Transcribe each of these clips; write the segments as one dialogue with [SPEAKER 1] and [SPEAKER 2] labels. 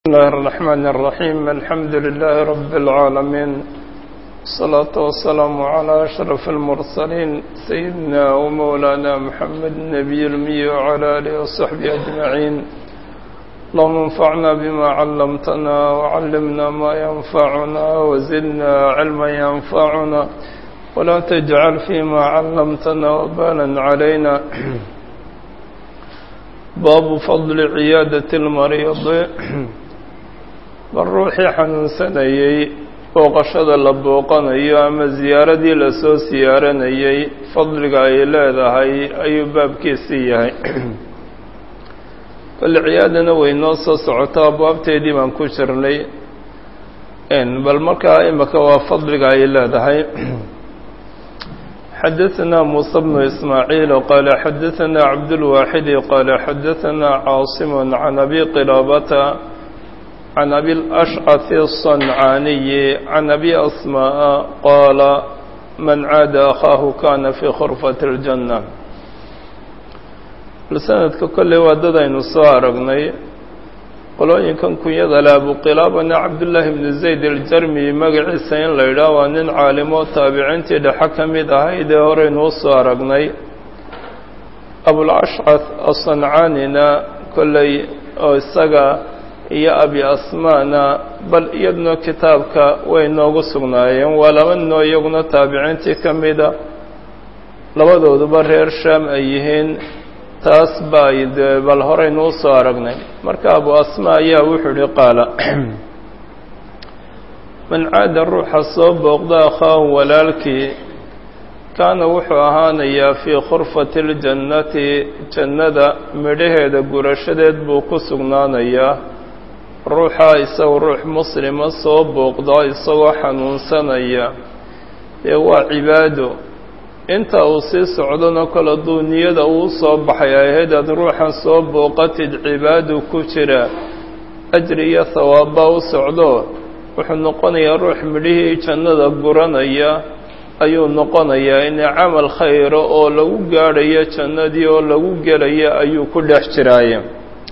[SPEAKER 1] بسم الله الرحمن الرحيم الحمد لله رب العالمين الصلاة والسلام على أشرف المرسلين سيدنا ومولانا محمد النبي المي وعلى آله وصحبه أجمعين اللهم انفعنا بما علمتنا وعلمنا ما ينفعنا وزدنا علما ينفعنا ولا تجعل فيما علمتنا وبالا علينا باب فضل عيادة المريض bal ruuxii xanuunsanayey booqashada la booqanayo ama ziyaaradii lasoo siyaaranayey fadliga ay leedahay ayuu baabkiisii yahay bal ciyaadana way noo soo socotaa abwaabteedii baan ku jirnay bal markaa imika waa fadliga ay leedahay xadaثna muسى بن إسmاعيiل qال xadaثna cabdالواxid qال xadaثna cاaصم عن أbي qلابة عن أbي الأشعث الصنعاaني عن أbي أسmاء qاaل maن caad أخاaه kana في khرفة الجنة sanadka kolley waa dad aynu soo aragnay qolooyinkan kunyada le abuqilaabana cabdullaahi bnu zayd aljarmi magaciisa in la yidhaah waa nin caalimo taabiciintii dhexe ka mid ahayd ee horeynu u soo aragnay abulashcad asancaanina kolley oo isaga iyo abi asmaana bal iyaduna kitaabka way noogu sugnaayeen waa laba ninoo iyaguna taabiciintii ka mida labadooduba reer shaam ay yihiin taas baa de bal horeynu u soo aragnay marka abu asma ayaa wuxuu ihi qaala man caada ruuxa soo booqda akhaahu walaalkii kaana wuxuu ahaanayaa fii khurfati اljannati jannada midhaheeda gurashadeed buu ku sugnaanayaa ruuxa isagu ruux muslima soo booqda isagoo xanuunsanaya dee waa cibaado inta uu sii socdona kol hadduu niyada uu soo baxay ahayd aad ruuxan soo booqatid cibaadu ku jira ajri iyo hawaabba u socdo wuxuu noqonayaa ruux midhihii jannada guranaya ayuu noqonayaa in camal khayra oo lagu gaadhayo jannadii oo lagu gelaya ayuu ku dhex jiraaye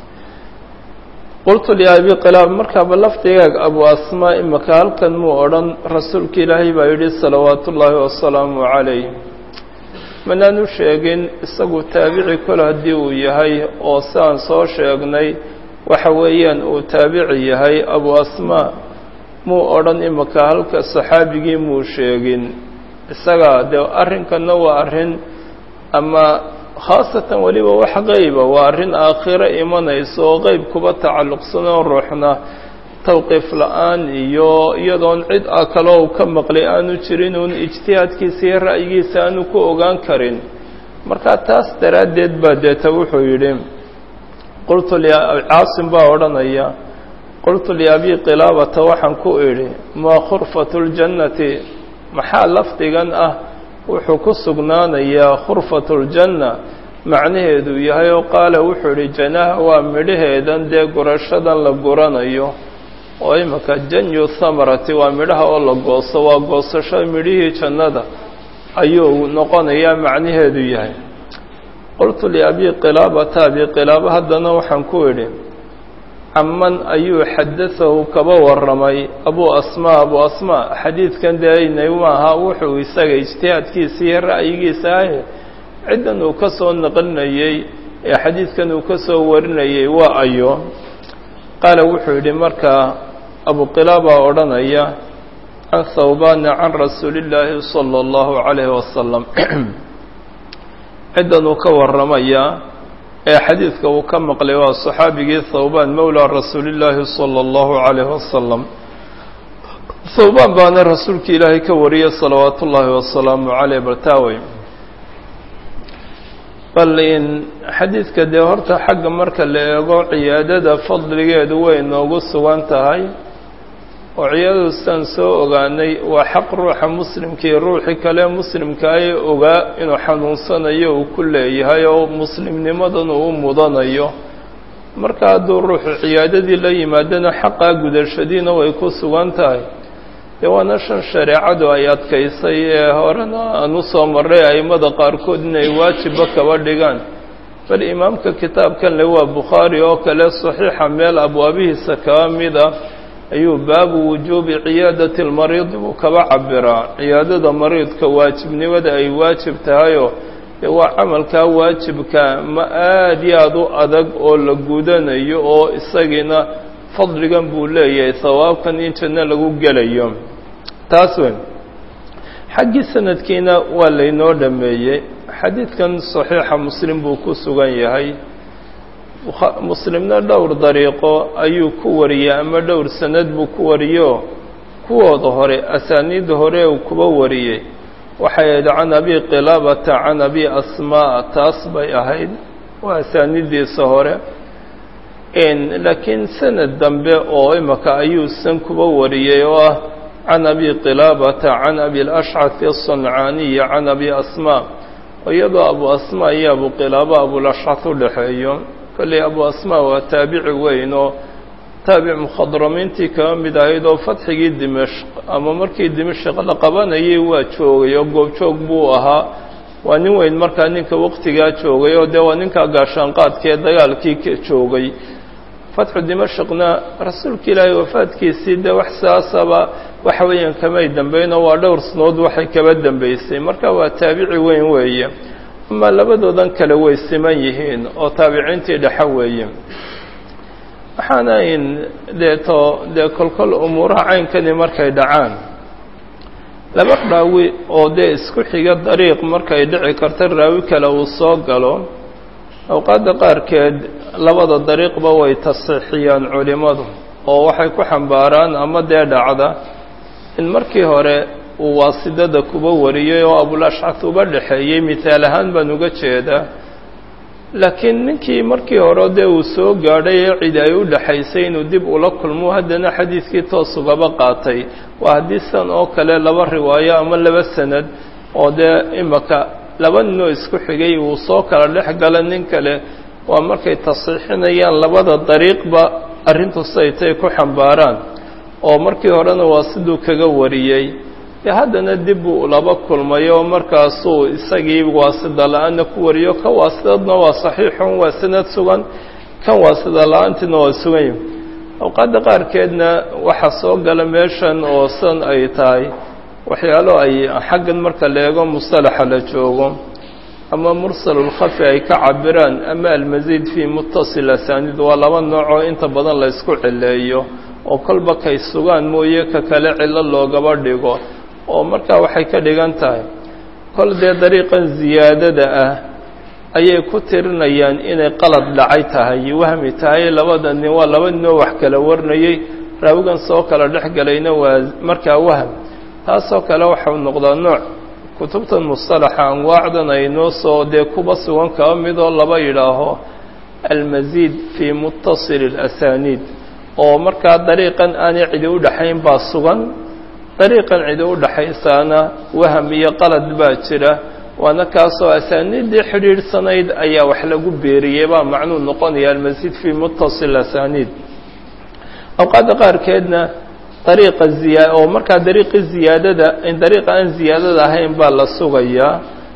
[SPEAKER 1] qultu liabi qilaab markaaba lafdigaag abu asmaa imika halkan muu odhan rasuulka ilaahay baa yidhi salawaatu ullaahi wasalaamu calayh manaanu sheegin isagu taabici kol haddii uu yahay oo siaan soo sheegnay waxa weeyaan uu taabici yahay abu asmaa muu odhan imika halka saxaabigii muu sheegin isaga dee arrinkanna waa arrin ama khaasatan weliba wax qeyba waa arrin aakhiro imanayso oo qeyb kuba tacalluqsanoo ruuxna tawqiif la-aan iyo iyadoon cid a kaloo u ka maqlay aanu jirin uun ijtihaadkiisa iyo ra'yigiisa aanu ku ogaan karin marka taas daraaddeed baa deeta wuxuu yidhi qultu caasim baa odhanaya qultu liabi qilaabata waxaan ku idhi maa khurfatu ljannati maxaa lafdigan ah wuxuu ku sugnaanayaa khurfatu ljanna macnaheedu yahay oo qaala wuxuu idhi janaha waa midhaheedan dee gurashadan la guranayo oo imika janyu thamarati waa midhaha oo la gooso waa goosasho midhihii jannada ayuu noqonayaa macnaheedu yahay qultu liabi qilaabata abi qilaaba haddana waxaan ku idhi caman ayuu xadadahu kaba warramay abu asmaa abu asmaa xadiidkan deeynay maaha wuxuu isaga ijtihaadkiisa iyo ra'yigiisa ahe ciddan uu ka soo naqlinayey ee xadiidkan uu ka soo warinayey waa ayo qaala wuxuu yidhi markaa abu qilaaba odhanaya can thawbaana can rasuuli illaahi sala allahu calayhi wasalam ciddan uu ka warramaya ee xadiidka uu ka maqlay waa saxaabigii thawbaan mowlaa rasuulillaahi sala allahu calayhi wasalam thawbaan baana rasuulka ilaahay ka wariyay salawaatu ullaahi wasalaamu caleyh baltaawey bal in xadiidka dee horta xagga marka la eego ciyaadada fadligeedu way noogu sugan tahay oo ciyaadadu sidaan soo ogaanay waa xaq ruuxa muslimkii ruuxii kale muslimkaaye ogaa inuu xanuunsanayo uu ku leeyahay oo muslimnimadan uu mudanayo marka hadduu ruuxu ciyaadadii la yimaadana xaqaa gudashadiina way ku sugan tahay dee waana shan shareecadu ay adkaysay ee horena aan u soo marray a'immada qaarkood inay waajibba kaba dhigaan bal imaamka kitaabkan le waa bukhaari oo kale saxiixa meel abwaabihiisa kaba mida ayuu baabu wujuubi ciyaadati lmariidi buu kaba cabiraa ciyaadada mariidka waajibnimada ay waajib tahayoo dee waa camalkaa waajibka ma aad iyo aad u adag oo la gudanayo oo isagiina fadligan buu leeyahay sawaabkan in janno lagu gelayo taas weyn xaggii sanadkiina waa laynoo dhameeyey xadiidkan saxiixa muslim buu ku sugan yahay muslimna dhowr dariiqo ayuu ku wariyey ama dhowr sanad buu ku wariyo kuwooda hore asaaniidda hore uu kuba wariyey waxay ahayd can abi qilaabata can abi asmaa taas bay ahayd waa asaaniiddiisa hore laakiin sanad dambe oo imaka ayuusan kuba wariyey oo ah can abi qilaabata can abi lashcati aلصancaaniyi can abi asmaa iyadoo abu asmaa iyo abu qilaaba abulashcat u dhexeeyo kolley abu asmaa waa taabici weyn oo taabic mukhadramiintii kaba mid ahayd oo fatxigii dimashq ama markii dimashq la qabanayay waa joogay oo goobjoog buu ahaa waa nin weyn markaa ninka waqtigaa joogay oo dee waa ninkaa gaashaanqaadkee dagaalkii ka joogay fatxu dimashqna rasuulka ilaahay wafaadkiisii dee wax saasaba waxa weeyaan kamay dambeynoo waa dhowr sanood waxay kaba dambeysay marka waa taabici weyn weeye ama labadoodan kale way siman yihiin oo taabiciintii dhexe weeye waxaana in deeto dee kolkol umuuraha caynkani markay dhacaan laba raawi oo dee isku xiga dariiq markay dhici karta raawi kale uu soo galo awqaadda qaarkeed labada dariiqba way tasiixiyaan culimmadu oo waxay ku xambaaraan ama dee dhacda in markii hore uu waasidada kuba wariyey oo abulashcad uba dhexeeyey mithaal ahaan baan uga jeedaa laakiin ninkii markii hore dee uu soo gaadhay ee cid ay u dhexaysay inuu dib ula kulmo haddana xadiidkii toos ugaba qaatay waa haddii san oo kale laba riwaayo ama laba sanad oo dee imaka laba ninoo isku xigay uu soo kala dhex gala nin kale waa markay tasiixinayaan labada dariiqba arrintu saytay ku xambaaraan oo markii horena waa siduu kaga wariyey dee haddana dib buu laba kulmay oo markaasuu isagii waasida la-aanna ku wariyo ka waasidadna waa saxiixun waa sanad sugan kan waasida la-aantiina waa sugan awqaadda qaarkeedna waxaa soo gala meeshan oo san ay tahay waxyaalo ay xaggan marka la eego mustalaxa la joogo ama mursalulkhafi ay ka cabiraan ama almasiid fii muttasil asaaniid waa laba noocoo inta badan la ysku cileeyo oo kolba kay sugaan mooye ka kale cillo loogaba dhigo oo markaa waxay ka dhigan tahay kol dee dariiqan ziyaadada ah ayay ku tirinayaan inay qalad dhacay tahay wahmi tahay labada nin waa laba ninoo wax kala warnayey raawigan soo kala dhex galayna waa markaa wahm taasoo kale waxau noqdaa nooc kutubtan mustalaxa anwaacdan ay noo soo dee kuba sugan kaba midoo laba yidhaaho almasiid fii muttasil اlasaniid oo markaa dariiqan aanay cidi u dhexayn baa sugan dariiqan cidi u dhexaysaana waham iyo qalad baa jira waana kaasoo asaaniiddii xidhiidhsanayd ayaa wax lagu beeriyey baa macnuu noqonaya almasiid fii muttasil asaniid awqaadda qaarkeedna dariiqa ziyaa oo markaa dariiqii ziyaadada in dariiqa aan ziyaadada ahayn baa la sugayaa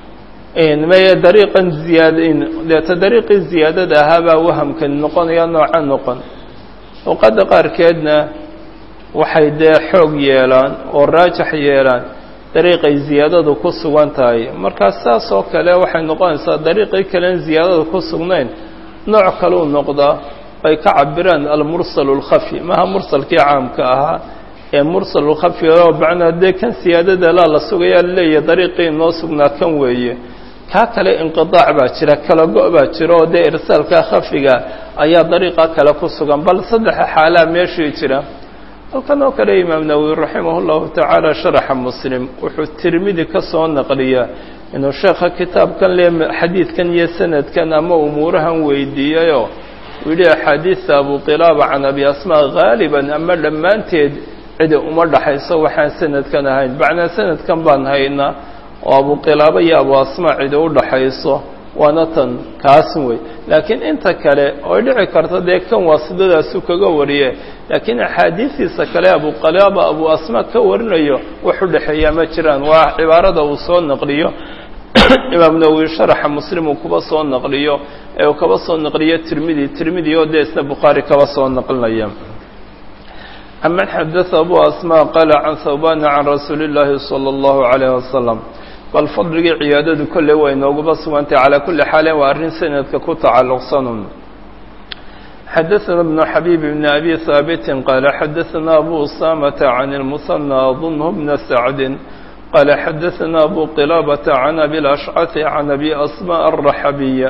[SPEAKER 1] meye dariiqan ziyaadin deeta dariiqii ziyaadada ahaabaa wahamkani noqonaya nooca noqon awqaadda qaarkeedna waxay dee xoog yeelaan oo raajax yeelaan dariiqay ziyaadadu ku sugan tahay markaa saas oo kale waxay noqonaysaa dariiqii kalen ziyaadada ku sugnayn nooc kaleu noqdaa ay ka cabiraan almursalu اlkhafi maha mursalkii caamka ahaa ee mursalulkhafi oo macnaa dee kan siyaadada laa la sugayaa laleeyahay dariiqii inoo sugnaa kan weeye kaa kale inqidaac baa jira kala go- baa jira oo dee irsaalka khafiga ayaa dariiqa kale ku sugan bal saddexa xaalaa meeshii jira halkan oo kale imaam nawowi raximah اllahu tacaala sharaxa muslim wuxuu tirmidi ka soo naqliyaa inuu sheekha kitaabkan le xadiidkan iyo sanadkan ama umuurahan weydiiyayoo uu yidhi axaadiista abu qilaaba can abi asmaa haaliban ama dhammaanteed cidi uma dhaxayso waxaan sanadkan ahayn macnaa sanadkan baan haynaa oo abu qilaaba iyo abu asmaa cidi u dhaxayso waana tan kaasin wey laakiin inta kale oy dhici karta dee kan waasidadaasu kaga wariye laakiin axaadiistiisa kale abu qilaaba abu asmaa ka warinayo wax u dhexeeyaa ma jiraan waa cibaarada uu soo naqliyo imaam nawowi sharaxa muslim uu kuba soo naqliyo ee uu kaba soo naqliyo tirmidi tirmidi oo dee isna bukhaari kaba soo naqlinaya aman xadada abu asmaa qaala can hawbana can rasuuli اllaahi salى اllahu عalayh wasalam bal fadligii ciyaadadu kolley way nooguba sugantay calaa kulli xaalin waa arrin sanadka ku tacalluqsanun xadaثna bnu xabiib bn abi haabiti qaala xadaثna abu usamata can اlmusanى adunhu bna sacdi qaala xadaثna abu qilaabata can abi lashcati can abi asma alraxabiya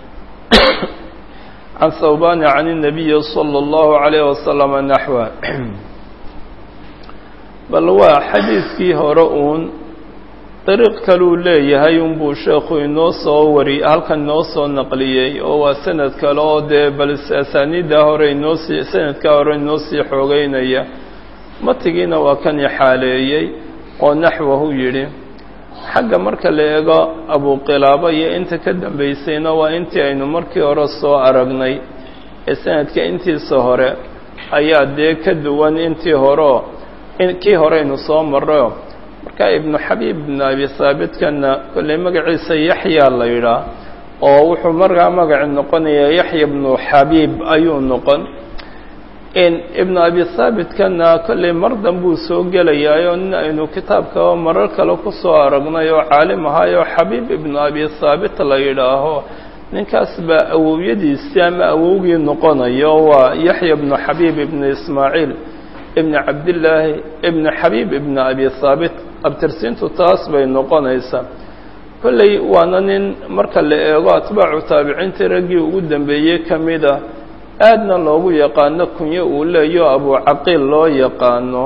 [SPEAKER 1] can hawbana can الnabiyi salى اllahu عalayh wasalama naxwa bal waa xadiidkii hore uun dariiq kaluu leeyahay unbuu sheekhu inoo soo wari halkan inoo soo naqliyey oo waa sanad kale oo dee bal asaaniiddaa hore inoosii sanadkaa hore inoo sii xoogeynaya matigiina waa kan ixaaleeyey oo naxwahu yidhi xagga marka la eego abuqilaabo iyo inta ka dambaysayna waa intii aynu markii hore soo aragnay ee sanadka intiisa hore ayaa dee ka duwan intii horeo kii horeynu soo marrayo marka ibnu xabiib ibnu abi haabitkanna kolley magaciisa yaxya la yidhaah oo wuxuu markaa magaci noqonayaa yaxya ibnu xabiib ayuu noqon ibnu abi haabitkanna kolley mar danbuu soo gelayaayo nin aynu kitaabkaba marar kale ku soo aragnay oo caalim ahaayoo xabiib ibnu abi haabit la yidhaaho ninkaas baa awowyadiisii ama awowgii noqonayo waa yaxya ibnu xabiib ibnu ismaaciil ibn cabdillaahi ibn xabiib ibn abi haabit abtirsiintu taas bay noqonaysaa kolley waana nin marka la eego atbaacu taabiciintii raggii ugu dambeeyey ka mid a aadna loogu yaqaano kunyo uu leeyo abucaqiil loo yaqaano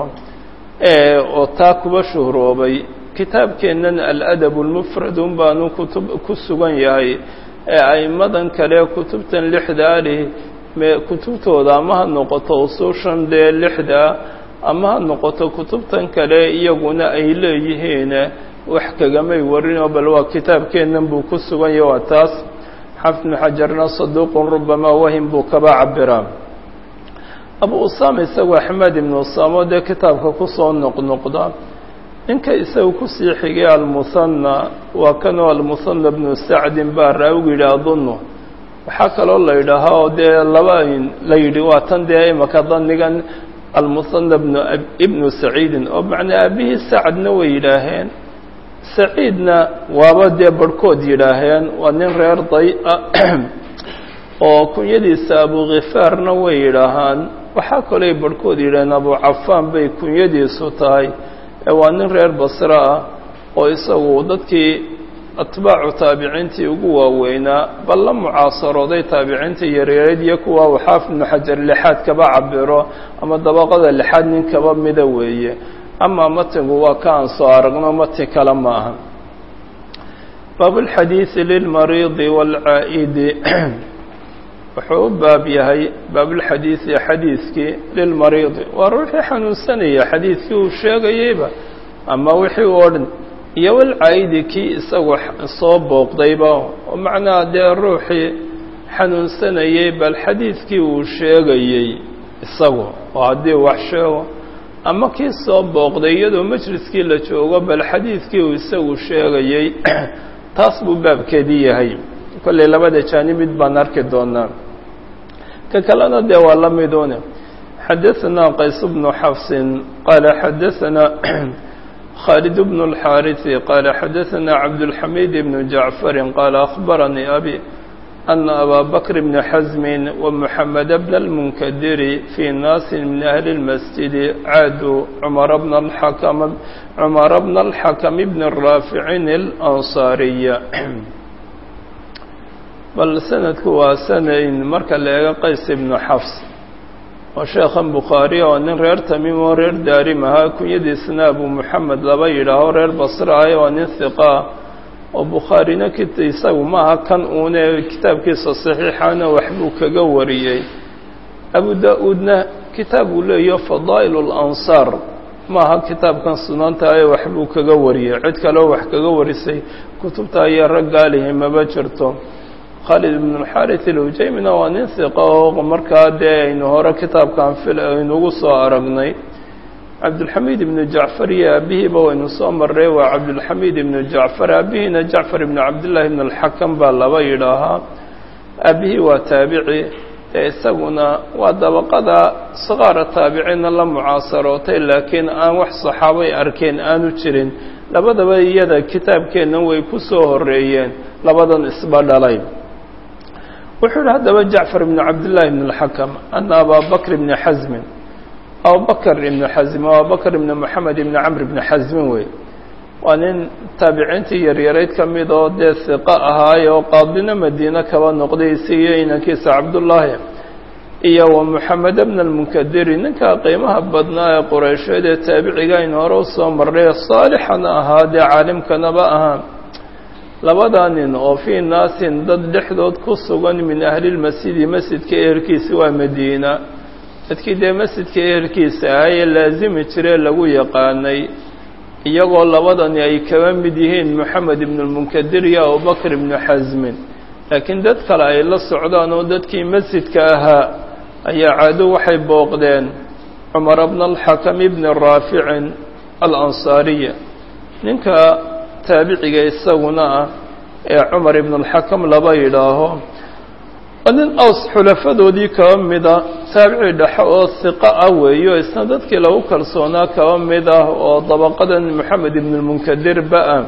[SPEAKER 1] oo taa kuba shuhroobay kitaabkeennan aladab lmufrad un baanu kutub ku sugan yahay ee aimadan kale kutubtan lixdaali kutubtooda ama ha noqoto usuushan dee lixdaa ama ha noqoto kutubtan kale iyaguna ay leeyihiin wax kagamay warinoo bal waa kitaabkeennan buu ku sugan yahay waa taas xafid bnu xajarna saduuqun rubamaa wahim buu kaba cabiraa abu usaama isagu axmed ibnu usaamo dee kitaabka kusoo noqnoqda ninka isagu kusii xigay almusanna waa kanoo almusanna bnu sacdin baa raawigu yidhi adunnu waxaa kaloo la yidhaahaa oo dee laba la yidhi waa tan dee imaka danigan almusanna bnu ibnu saciidin oo macnaa aabihii sacadna way yidhaaheen saciidna waaba dee barhkood yidhaaheen waa nin reer day-a oo kunyadiisa abukhifaarna way yidhaahaan waxaa kalooy barhkood yidhaaheen abucafaan bay kunyadiisu tahay ee waa nin reer basre ah oo isagu dadkii atbaacu taabiciintii ugu waaweynaa bal la mucaasarooday taabiciintii yareereed iyo kuwa uu xaafid ibnu xajar lixaad kaba cabiro ama dabaqada lixaad nin kaba mida weeye amaa matigu waa ka aan soo aragno mati kale ma aha baabulxadiidi lilmariidi waalcaa'idi wuxuu u baab yahay baabulxadiidi xadiidkii lilmariidi waa ruuxii xanuunsanaya xadiidkii uu sheegayeyba ama wixii u odhan iyo walcaa'idi kii isagu soo booqdayba oo macnaha dee ruuxii xanuunsanayey bal xadiidkii uu sheegayey isagu oo haddii wax sheego ama kii soo booqday iyadoo majliskii la joogo bal xadiidkii uu isagu sheegayey taas buu baabkeedii yahay kollay labada jaanib mid baan arki doonaa ka kalena dee waa la midune xadaثanaa qays bnu xafsin qaala xadaثanaa khaalid bnu اlxaariثi qaala xadaثanaa cabdالxamiid bnu jacfari qaala akhbaranii abi أن أbا بكر بن حزم ومحمد بن المنكدر في ناس من أهل المسجد عادوا عمر بن الحكم عمر بن الحكم بن الرافع الأنصاري bal sanadku waa sanayn marka la eego qays ibnu xafs oo sheekhan bukhaari oo nin reer tamiim oo reer daarim ahaa kunyadiisna abu moxamed laba yidhaaho reer basre ah waa nin hiqaa oo bukhaarina kit isagu maaha kan uune kitaabkiisa saxiixana waxbuu kaga wariyey abu da-uudna kitaab uu leeyaho fadaa'il اlansaar maaha kitaabkan sunanta ee waxbuu kaga wariyey cid kaleo wax kaga warisay kutubta iyo raggaalihi maba jirto khaalid ibn اlxarit ilhujaymina waa nin hiqa oo markaa dee aynu hore kitaabkan fil aynugu soo aragnay cabdulxamiid ibnu jacfar iyo aabihiiba waynu soo marray waa cabdulxamiid ibnu jacfar aabihiina jacfar ibnu cabdillahi ibn alxakam baa laba yidhaahaa aabihii waa taabici ee isaguna waa dabaqada sakaara taabiciinna la mucaasarootay laakiin aan wax saxaabay arkeen aanu jirin labadaba iyada kitaabkeennan way ku soo horreeyeen labadan isba dhalay wuxuu yihi haddaba jacfar ibnu cabdillahi ibn alxakam ana abaa bakr ibni xasmin abubakr ibnu xasmin abubakr ibni moxamed ibni camr ibni xasmin wey waa nin taabiciintii yaryarayd ka mid oo dee hiqo ahaaye oo qaadina madiine kaba noqday isigiyo inankiisa cabdullaahi iyo wa moxamed bna almunkadiri ninka qiimaha badnaa ee qureysheed ee taabiciga aynu hore usoo marray saalixana ahaa dee caalimkanaba ahaa labadaa nin oo fii naasin dad dhexdood ku sugan min ahlilmasjidi masjidka ehelkiisa waa madiina dadkii dee masjidka ehelkiisa ahaa ee laasimi jiree lagu yaqaanay iyagoo labadani ay kaba mid yihiin moxamed ibnu lmunkadir iyo abubakr ibnu xasmin laakiin dad kale ay la socdaan oo dadkii masjidka ahaa ayaa caado waxay booqdeen cumar bna alxakam ibni raaficin alansaariya ninka taabiciga isaguna ah ee cumar ibn alxakam laba yidhaaho nin aws xulafadoodii kaba mida taabici dhexe oo hiqo ah weeyo isna dadkii lagu kalsoonaa kaba mid ah oo dabaqadan moxamed ibn lmunkadir ba-a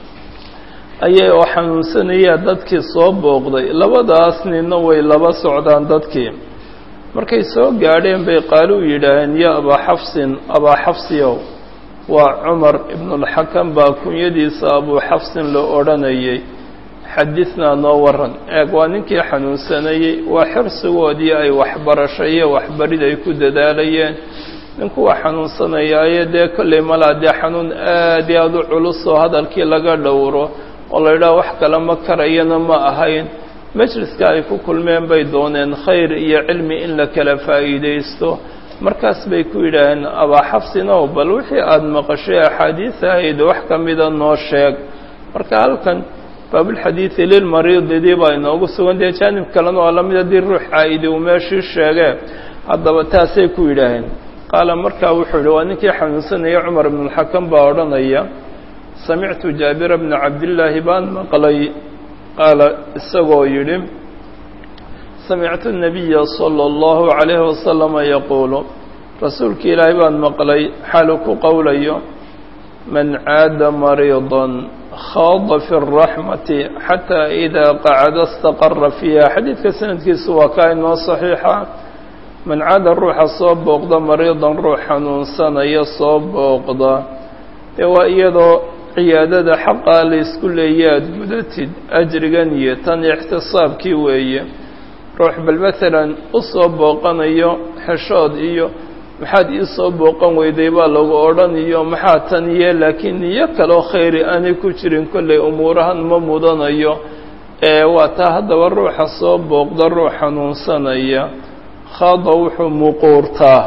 [SPEAKER 1] ayay oo xanuunsanaya dadkii soo booqday labadaas ninna way laba socdaan dadkii markay soo gaadheen bay qaalu yidhaaheen ya abaa xafsin abaa xafsiyow waa cumar ibnulxakam baa kunyadiisa abuu xafsin la odhanayay xadidnaa noo waran eeg waa ninkii xanuunsanayey waa xirsigoodii ay waxbarasho iyo waxbarid ay ku dadaalayeen ninku waa xanuunsanayaaye dee kollay malaa dee xanuun aad iyo aada u culusoo hadalkii laga dhowro oo la yidhaha wax kale ma karayana ma ahayn majliska ay ku kulmeen bay dooneen khayr iyo cilmi in la kala faa'iidaysto markaas bay ku yidhaaheen abaa xafsinow bal wixii aada maqashay axaadiis ahayd wax ka mida noo sheeg marka halkan baabulxadiidi lilmariididii baa inoogu sugan dee jaanib kalena waa lamid haddii ruux caa'idi uu meeshii sheegee haddaba taasay ku yidhaaheen qaala markaa wuxuu yidhi waa ninkii xanuunsanaya cumar ibnulxakam baa odhanaya samictu jaabira bna cabdillaahi baan maqlay qaala isagoo yidhi samictu الnabiya salى اllahu عalayhi wasalama yaquulu rasuulka ilaahay baan maqlay xaalu ku qowlayo man caada mariidan khaada fi الraxmati xataa idaa qacada istaqara fiiha xadiidka sanadkiisu waa kaa inoo saxiixa man caada ruuxa soo booqda mariidan ruux xanuunsanaya soo booqda dee waa iyadoo ciyaadada xaqaa la isku leeya aada gudatid ajrigan iyo tan ixtisaabkii weeye ruux bal maalan u soo booqanayo xeshood iyo maxaad ii soo booqan weyday baa lagu odhanayo maxaa tan iyo laakiin niyo kaloo khayri aanay ku jirin kollay umuurahan ma mudanayo ee waa taa haddaba ruuxa soo booqda ruux xanuunsanaya khaada wuxuu muquurtaa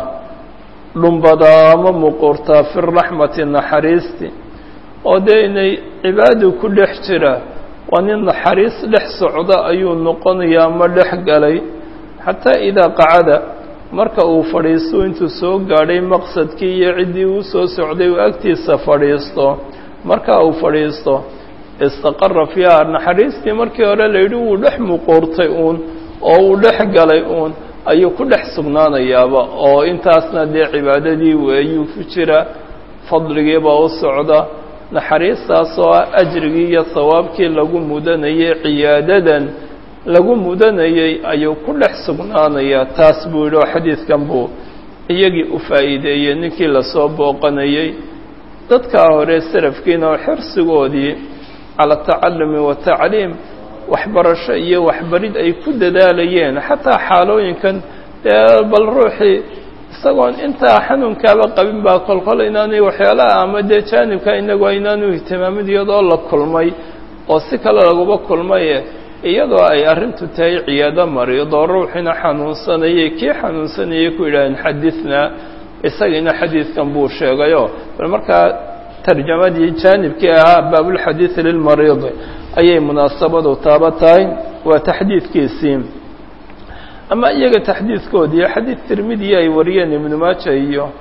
[SPEAKER 1] dhumbadaa ama muquurtaa fi raxmati naxariisti oo dee inay cibaadu ku dhex jira waa nin naxariis dhex socda ayuu noqonayaa ma dhex galay xataa idaa qacada marka uu fadhiisto intuu soo gaadhay maqsadkii iyo ciddii uu soo socday uu agtiisa fadhiisto marka uu fadhiisto istaqara fiiha naxariistii markii hore la yidhi wuu dhex muquurtay uun oo uu dhex galay uun ayuu ku dhex sugnaanayaaba oo intaasna dee cibaadadii weeyuu ku jira fadligiibaa u socda naxariistaas oo ah ajrigii iyo sawaabkii lagu mudanayay ciyaadadan lagu mudanayey ayuu ku dhex sugnaanayaa taas buu yidhi oo xadiidkan buu iyagii u faa'iideeyey ninkii lasoo booqanayey dadkaa hore salafkiina oo xirsigoodii cala atacalumi watacliim waxbarasho iyo waxbarid ay ku dadaalayeen xataa xaalooyinkan dee bal ruuxii isagoon intaa xanuunkaaba qabin baa kolkol inaanay waxyaalaha ama dee jaanibka inagu aynaanu ihtimaamin iyadoo la kulmay oo si kale laguba kulmaye iyadoo ay arrintu tahay ciyaado mariidoo ruuxina xanuunsanayay kii xanuunsanayay ku yidhaaheen xadidnaa isagiina xadiidkan buu sheegayo bal markaa tarjamadii jaanibkii ahaa baabulxadiidi lilmariidi ayay munaasabadu taaba tahay waa taxdiidkiisii ama iyaga taxdiidkoodii xadiid tirmidiya ay wariyeen ibnu maaja iyo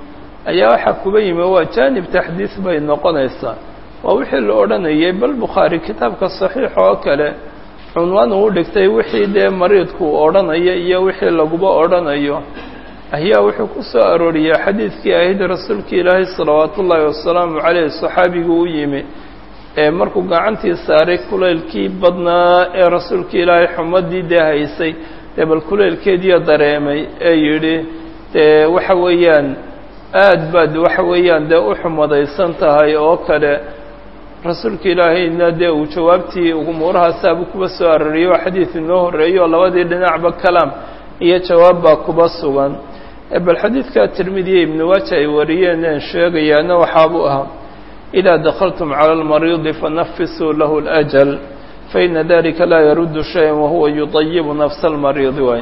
[SPEAKER 1] ayaa waxaa kuba yimi waa jaanib taxdiis bay noqonaysaa waa wixii la odhanayay bal bukhaari kitaabka saxiixa oo kale cunwaan uu dhigtay wixii dee mariidku odhanaya iyo wixii laguba odhanayo ayaa wuxuu ku soo arooriyey xadiidkii ahayd rasuulkii ilaahay salawaatu ullaahi wasalaamu caleyh saxaabigu u yimi ee markuu gacantii saaray kulaylkii badnaa ee rasuulkii ilaahay xumadii dee haysay dee bal kulaylkeediiyo dareemay ee yidhi dee waxa weeyaan aad baad waxa weeyaan dee u xumadaysan tahay oo kale rasuulka ilaahayna dee uu jawaabtii umuurahaasaabuu kuba soo aroriyey oo xadiid inoo horreeyey oo labadii dhinacba kalaam iyo jawaab baa kuba sugan bal xadiidka tirmidiya ibnu waaja ay wariyeen een sheegayaana waxaabuu ahaa idaa dakaltum cala almariidi fanafisuu lahu اlأjal faina dalika laa yaruddu shayan wahuwa yuطayibu nafsa almariidi waay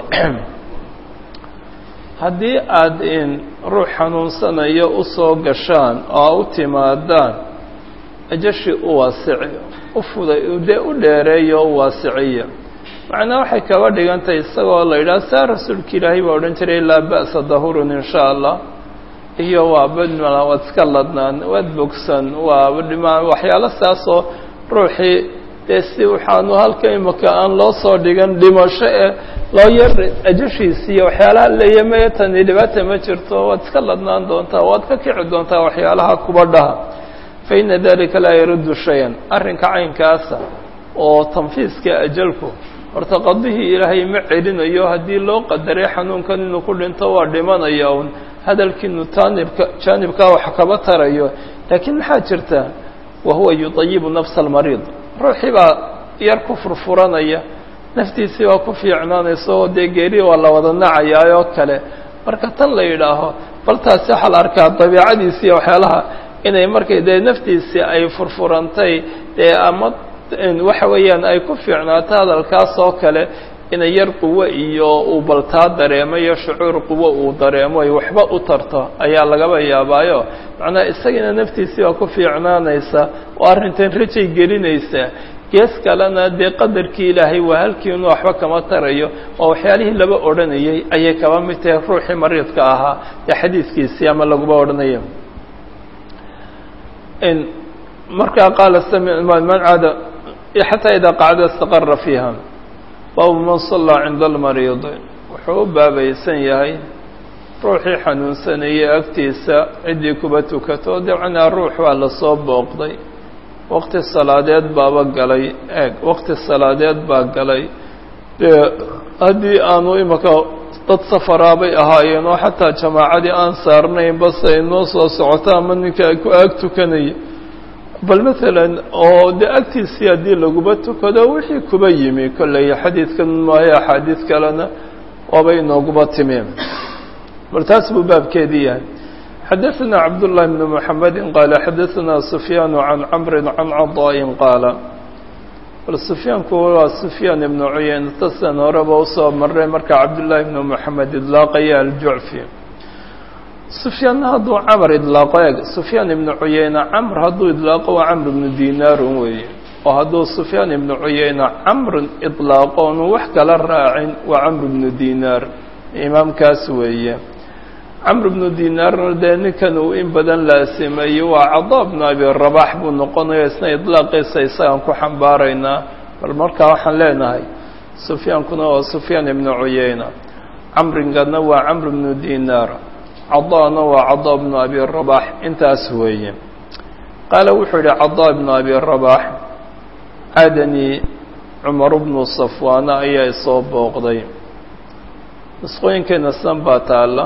[SPEAKER 1] haddii aad in ruux xanuunsanayo usoo gashaan oo u timaadaan ajashi u waasiciyo u fuday dee u dheereeyo o u waasiciya macnaa waxay kaba dhigantahay isagoo la yidhaha saa rasuulka ilaahay baa odhan jiray laa ba'sa dahurun in sha allah iyo waa badmala waad iska ladnaan waad bogsan waa dhima waxyaalo saasoo ruuxii dee si waxaanu halka imika aan loo soo dhigan dhimasho ee loo yar ajashiisiiyo waxyaalaha leeyamaya tani dhibaata ma jirto waad iska ladnaan doontaa waad ka kici doontaa waxyaalaha kuba dhaha fa ina dalika laa yaruddu shayan arrinka caynkaasa oo tanfiiska ajalku horta qadihii ilaahay ma celinayo haddii loo qadaray xanuunkan inuu ku dhinto waa dhimanaya un hadalkiinu taanibka jaanibkaa wax kaba tarayo laakiin maxaa jirta wa huwa yuطayibu nafsa almariid ruuxii baa yar ku furfuranaya naftiisii baa ku fiicnaanaysa oo dee geeri waa la wada nacayaa oo kale marka tan la yidhaaho bal taasi waxaa la arkaa dabiicadiisi iyo waxyaalaha inay markay dee naftiisii ay furfurantay dee ama waxa weeyaan ay ku fiicnaato hadalkaas oo kale inay yar quwo iyo uu baltaa dareemo iyo shucuur quwo uu dareemo ay waxba u tarto ayaa lagaba yaabaayo macnaha isagiina naftiisii baa ku fiicnaanaysa oo arrintan rajay gelinaysa gees kalena dee qadarkii ilaahay waa halkii inuu waxba kama tarayo oo waxyaalihii laba odhanayay ayay kaba mid tahay ruuxii mariidka ahaa ee xadiidkiisii ama laguba odhanaya markaa qaala man caada xataa idaa qacda istaqara fiiha baabu man sallaa cinda almariidi wuxuu u baabaysan yahay ruuxii xanuunsanayay agtiisa ciddii kuba tukato dabcanaa ruux waa lasoo booqday waqti salaadeed baaba galay eeg waqti salaadeed baa galay dee haddii aanu imika dad safaraabay ahaayeen oo xataa jamaacadii aan saarnayn base ay noo soo socoto ama ninka ay ku aag tukanaya bal maalan oo dee agtiisii haddii laguba tukado wixii kuba yimi kolley xadiidkan maayo axaadiid kalena waabay inooguba timeen bal taas buu baabkeedii yahay xadaثna cabdاللahi بn mحamedi qaala xadaثna sufyaan can camri can caطاءi qaala bal sufyaanku waa sufyaan ibn cuyeyn tasan horeba usoo maray marka cabdالlahi bn mحamed idlaaqaya aljucfi sufyaanna hadduu camr idlaaqo eeg sufyaan ibnu cuyeyna camr hadduu idlaaqo waa camr ibnu dinaarun weeye oo hadduu sufyaan ibnu cuyeyna camrin idlaaqo onu wax kala raacin waa camr ibnu dinaar imaamkaas weeye camr ibnu dinaarna dee ninkan uu in badan laasimeeyey waa cadaa bnu abi rabax buu noqonaya isna idlaaqiisa isagaan ku xambaaraynaa bal markaa waxaan leenahay sufyaankuna waa sufyaan ibnu cuyeyna camringana waa camr ibnu dinaar cadaana waa cadaa bnu abi rabax intaas weeye qaala wuxuu yihi cadaa bnu abi rabax caadanii cumar bnu safwaana ayaa isoo booqday nusqooyinkeena san baa taalla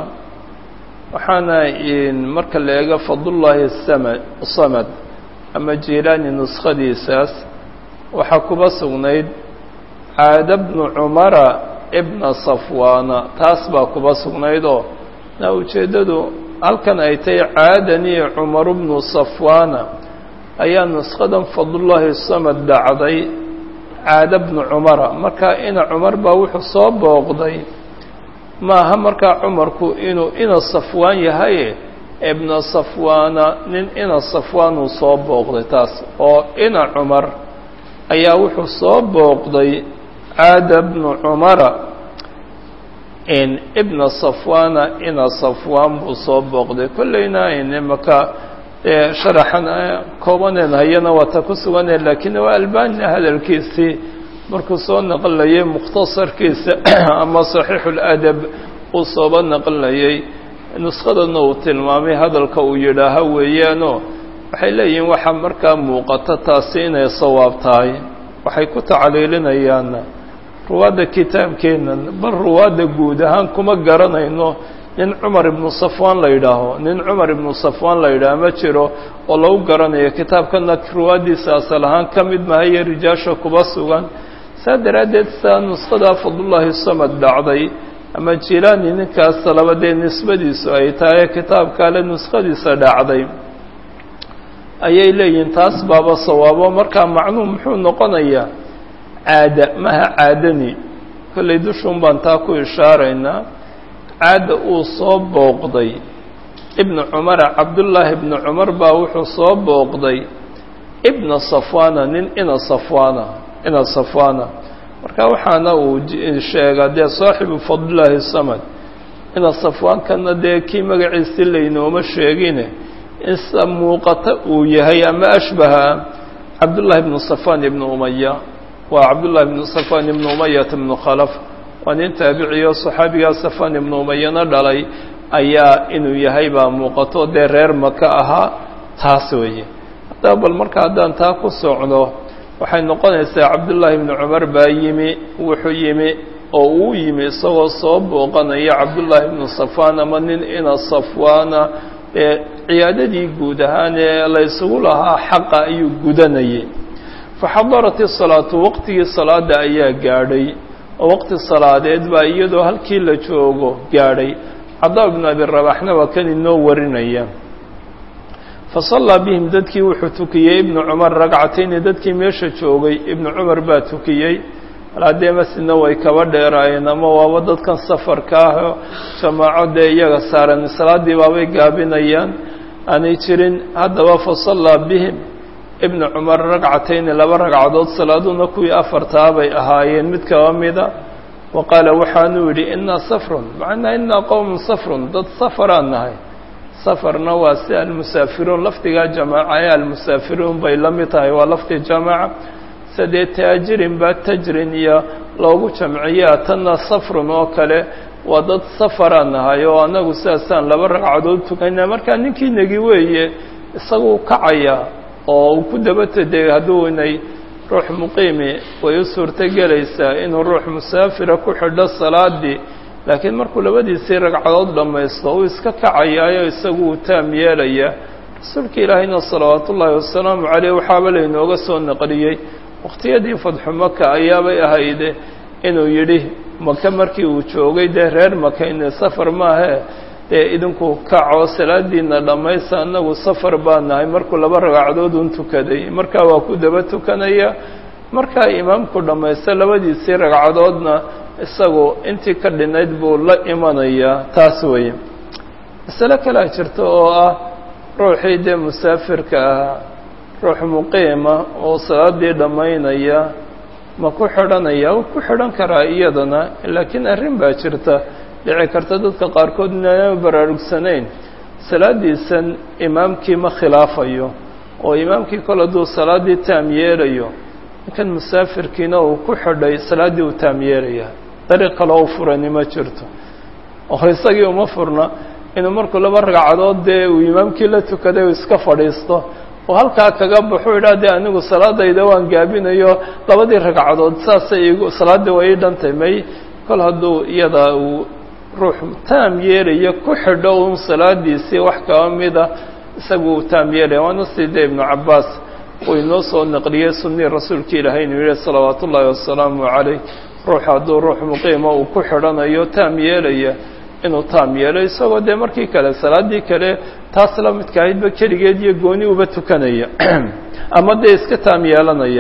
[SPEAKER 1] waxaana marka la eego fadlullaahi samad samad ama jilaani nuskhadiisaas waxaa kuba sugnayd caada bnu cumara ibna safwaana taas baa kuba sugnayd oo na ujeeddadu halkan ay tahay caadanii cumaru bnu safwaana ayaa nusqadan fadlullaahi samad dhacday caada bnu cumara markaa ina cumar baa wuxuu soo booqday maaha markaa cumarku inuu ina safwaan yahaye ibna safwaana nin ina safwaan uu soo booqday taas oo ina cumar ayaa wuxuu soo booqday caada bnu cumara ibna safwana ina safwaan buu soo booqday kollayna imaka sharaxan koobaneen hayana waa ta ku suganee laakiin waa albanina hadalkiisii markuu soo naqlinayay mukhtasarkiisa ama saxiixuladab uu sooba naqlinayay nuskadana uu tilmaamay hadalka uu yidhaaha weeyaanoo waxay leeyihiin waxaa markaa muuqata taasi inay sawaab tahay waxay ku tacliilinayaanna ruwaadda kitaabkeennan bal ruwaadda guud ahaan kuma garanayno nin cumar ibnu safwaan la yidhaaho nin cumar ibnu safwaan la yidhaaho ma jiro oo lagu garanayo kitaabkana ruwaaddiisa asal ahaan ka mid mahaye rijaasha kuba sugan saa daraaddeed saa nuskhada fadlullaahi samad dhacday ama jilaani ninkaas labadee nisbadiisu ay tahay kitaabkaale nuskhadiisa dhacday ayay leeyihiin taas baaba sawaabo markaa macnuhu muxuu noqonayaa caada maha caadani kollay dushuun baan taa ku ishaaraynaa caadda uu soo booqday ibnu cumara cabdullaahi ibnu cumar baa wuxuu soo booqday ibna safwana nin ina safwana ina safwana marka waxaana uu sheegaa dee saaxibu fadlillaahi samad ina safwaankana dee kii magaciisi laynooma sheegine insa muuqata uu yahay ama ashbaha cabdullaahi ibnu safwan ibnu umaya waa cabdullahi ibnu safwan ibnu umayata ibnu khalaf waa nin taabiciyo saxaabigaa safwan ibnu umayana dhalay ayaa inuu yahay baa muuqato dee reer maka ahaa taas weeye haddaba bal marka haddaan taa ku socdo waxay noqonaysaa cabdullaahi ibnu cumar baa yimi wuxuu yimi oo uu yimi isagoo soo booqanaya cabdullaahi ibnu safwaan ama nin ina safwaana ee ciyaadadii guud ahaan ee la ysugu lahaa xaqa ayuu gudanayay faxadarat isalaatu waqtigii salaada ayaa gaadhay oo waqti salaadeed baa iyadoo halkii la joogo gaadhay cadaa ibnu abi rabaxna waa kan inoo warinaya fasallaa bihim dadkii wuxuu tukiyey ibnu cumar ragcatayni dadkii meesha joogay ibnu cumar baa tukiyey haddee masjidna way kaba dheeraayeen ama waaba dadkan safarka ah jamaaco dee iyaga saaran salaaddii baabay gaabinayaan aanay jirin haddaba fasallaa bihim ibnu cumar ragcatayni laba ragcadood salaaduna kuwii afartaa bay ahaayeen mid kaba mida wa qaala waxaanuu yidhi innaa safrun macnaa innaa qowmun safrun dad safaraan nahay safarna waa si almusaafiruun lafdigaa jamaaca ee almusaafiruun bay la mid tahay waa lafdi jamaaca sadee taajirin baa tajrin iyo loogu jamciyaa tanna safrun oo kale waa dad safaraan nahay oo annagu sidaasaan laba ragcadood tukana markaa ninkii negi weeye isaguu kacaya oo uu ku dabatadegay hadduu inay ruux muqiimi way u suurto gelaysaa inuu ruux musaafira ku xidho salaadii laakiin markuu labadiisii ragcadood dhammaysto uu iska kacayaayo isagu uu taam yeelaya rasuulka ilaahayna salawaatu ullaahi wasalaamu caleyh waxaaba laynooga soo naqliyey waqtiyadii fadxu maka ayaabay ahayde inuu yidhi maka markii uu joogay dee reer maka ine safar maahe dee idinku kaco salaadiina dhammaysta annagu safar baa nahay markuu laba ragcadood un tukaday markaa waa ku daba tukanaya markaa imaamku dhammaysta labadiisii ragcadoodna isagu intii ka dhinayd buu la imanayaa taas weeye masale kalea jirta oo ah ruuxii dee musaafirka ahaa ruux muqiima oo salaadii dhammaynaya ma ku xidhanaya u ku xidhan karaa iyadana laakiin arrin baa jirta dhici karta dadka qaarkood inaana baraarugsanayn salaadiisan imaamkii ma khilaafayo oo imaamkii kol hadduu salaaddii taam yeelayo ninkan musaafirkiina uu ku xidhay salaaddii uu taam yeelaya dariiq kaloo u furani ma jirto oo isagii uma furna inuu markuu laba ragcadood dee uu imaamkii la tukaday uu iska fadhiisto oo halkaa kaga baxuu idhaa dee anigu salaadayda waan gaabinayo labadii ragcadood saasay igu salaaddii waa ii dhantay may kol hadduu iyada uu ruux taam yeelaya ku xidho un salaadiisii wax kaba mida isagu uu taam yeelaya waana sidee ibnu cabbaas uu inoo soo naqliyey sunnii rasuulka ilaahay inuu yihi salawaatu ullaahi wasalaamu calayh ruux hadduu ruux muqiima uu ku xidhanayo taam yeelaya inuu taam yeelo isagoo dee markii kale salaaddii kale taas la midka ahaydba keligeed iyo gooni uba tukanaya ama dee iska taam yeelanaya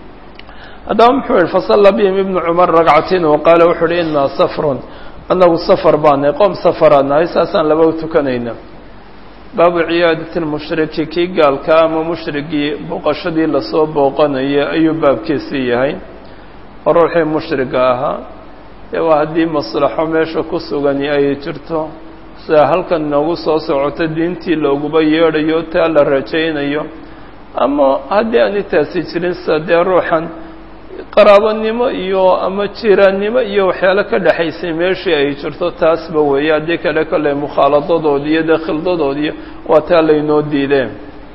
[SPEAKER 1] haddaba muxuu yihi fasalla bihim ibnu cumar ragcatin wa qaala wuxuu uhi innaa safrun annagu safar baanahay qoom safaraan nahay saasaan laba u tukanayna baabu ciyaadati lmushriki kii gaalka ama mushrigii booqashadii lasoo booqanaya ayuu baabkiisii yahay oo ruuxii mushriga ahaa dee waa haddii maslaxo meesha ku sugani ay jirto sida halkan noogu soo socota diintii looguba yeedhayo taa la rajaynayo ama haddii aani taasi jirin sida dee ruuxan qaraabonimo iyo ama jiraannimo iyo waxyaalo ka dhexaysay meeshii ay jirto taasba weeye haddii kale kolley mukhaaladodoodi iyo dee khildadoodiiyo waa taa laynoo diideen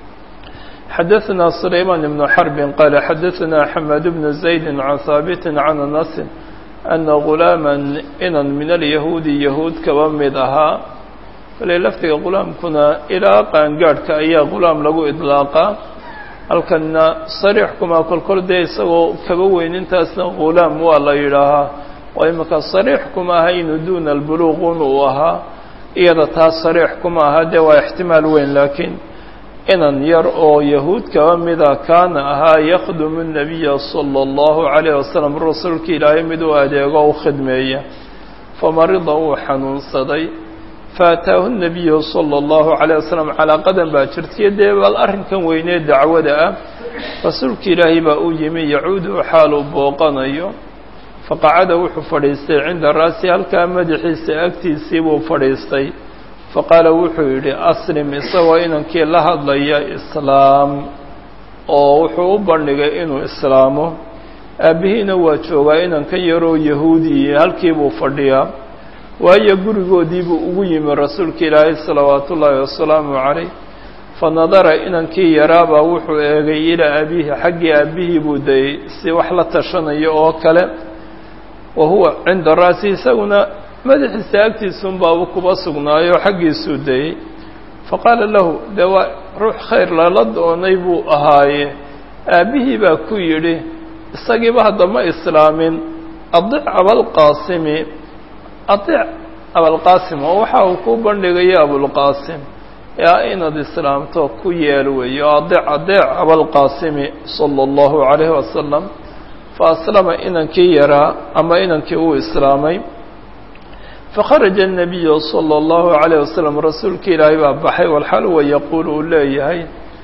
[SPEAKER 1] xadaثna sulayman ibnu xarbin qaala xadaثna xamaad bnu zaydi can haabiti can anasin ana gulaama inan min alyahuudi yahuud kaba mid ahaa kale laftiga gulaamkuna ilaa qaangaadhka ayaa gulaam lagu idlaaqaa halkanna sariix kuma kolkol dee isagoo kaba weyn intaasna gulaam waa la yidhaahaa oo imika sariix kuma aha inuu duuna albuluuqun uu ahaa iyada taas sariix kuma aha dee waa ixtimaal weyn laakiin inan yar oo yahuud kaba mida kaana ahaa yakhdumu الnabiya salى اllahu عalayه wasalam rasuulka ilaahay mid u adeego u khidmeeya famarida uu xanuunsaday faataahu الnabiyu salى اllahu عalيه wasalam calaa qadan baa jirtaiyo dee bal arrinkan weynee dacwada ah rasuulka ilaahay baa u yimi yacuudu xaal uu booqanayo faqacada wuxuu fadhiistay cinda ra'si halkaa madaxiisa agtiisii buu fadhiistay faqaala wuxuu yidhi aslim isagoo inankii la hadlaya islaam oo wuxuu u bandhigay inuu islaamo aabbihiina waa joogaa inanka yaroo yahuudiye halkii buu fadhiyaa waayo gurigoodiibuu ugu yimi rasuulka ilaahay salawaatu ullaahi wasalaamu calayh fa nadara inankii yaraabaa wuxuu eegay ilaa abiihi xaggii aabbihii buu dayey si wax la tashanayo oo kale wa huwa cinda ra'si isaguna madaxiisa agtiisunbaaba kuba sugnaayo xaggiisuu dayey faqaala lahu dee waa ruux khayr lala doonay buu ahaaye aabbihii baa ku yidhi isagiiba haddama islaamin adic abalqaasimi adic abalqaasim oo waxa uu ku bandhigaya abulqaasim yaa inaad islaamto ku yeel weeyo adic adeec abalqaasimi sala allahu calayhi wasalam fa aslama inankii yaraa ama inankii uu islaamay fakharaja الnabiyu salى اllahu عalayه wasalam rasuulka ilaahay baa baxay walxal wa yaquul uu leeyahay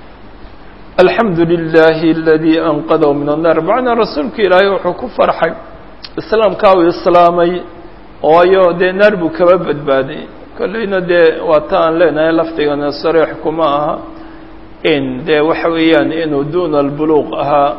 [SPEAKER 1] alxamdu lilahi aladii anqadahu min annar macnaa rasuulka ilaahay wuxuu ku farxay islaamkaa uu islaamay waayo dee naar buu kaba badbaaday kolleyna dee waa ta aan leenahay lafdigana sariix kuma aha in dee waxa weeyaan inuu duuna albuluuq ahaa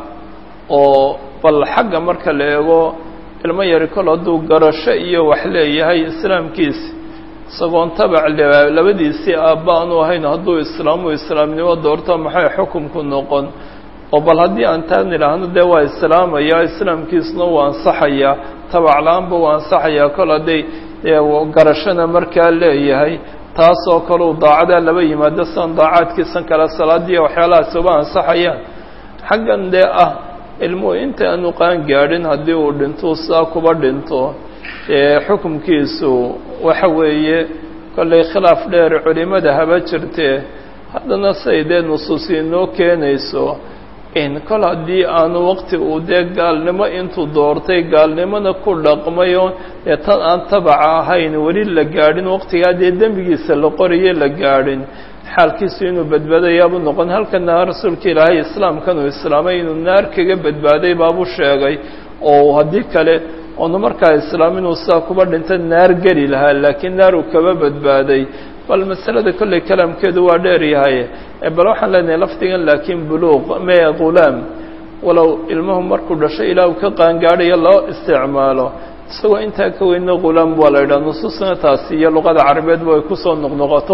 [SPEAKER 1] oo bal xagga marka la eego ilmo yari kol hadduu garasho iyo wax leeyahay islaamkiisi isagoon tabac labadiisii aabba aanu ahayn hadduu islaamu islaamnimo doorto maxay xukumku noqon oo bal haddii aan taan idhaahno dee waa islaamayaa islaamkiisuna waa ansaxayaa tabac la-aanba waa ansaxayaa kol hadday garashona markaa leeyahay taasoo kaleu daacadaa laba yimaado sian daacaadkiisan kale salaadiiya waxyaalahaas uba ansaxayaan xaggan dee ah ilmuhu inta aanu qaan gaadhin haddii uu dhinto sidaa kuba dhinto dee xukumkiisu waxa weeye kollay khilaaf dheer culimada haba jirtee haddana say dee nusuusi inoo keenayso in kol haddii aanu waqti uu dee gaalnimo intuu doortay gaalnimona ku dhaqmayo dee tan aan tabaca ahayn weli la gaadhin waqtigaa dee dembigiisa la qorayo la gaadhin xaalkiisu inuu badbaadayaabuu noqon halkana rasuulka ilaahay islaamkan uu islaamay inuu naar kaga badbaaday baabuu sheegay oo haddii kale oonu markaa islaam inuu sidaa kuba dhinta naar geli lahaa laakiin naar uu kaba badbaaday bal masalada kolley kalaamkeedu waa dheer yahay bal waxaan leenahay lafdigan laakiin buluuq mee ghulaam walow ilmuhu markuu dhasho ilaa uu ka qaangaadhayo loo isticmaalo isagoo intaa ka weyna ghulaam waa la yidhaha nusuusna taasi iyo luqada carabeedba ay kusoo noqnoqoto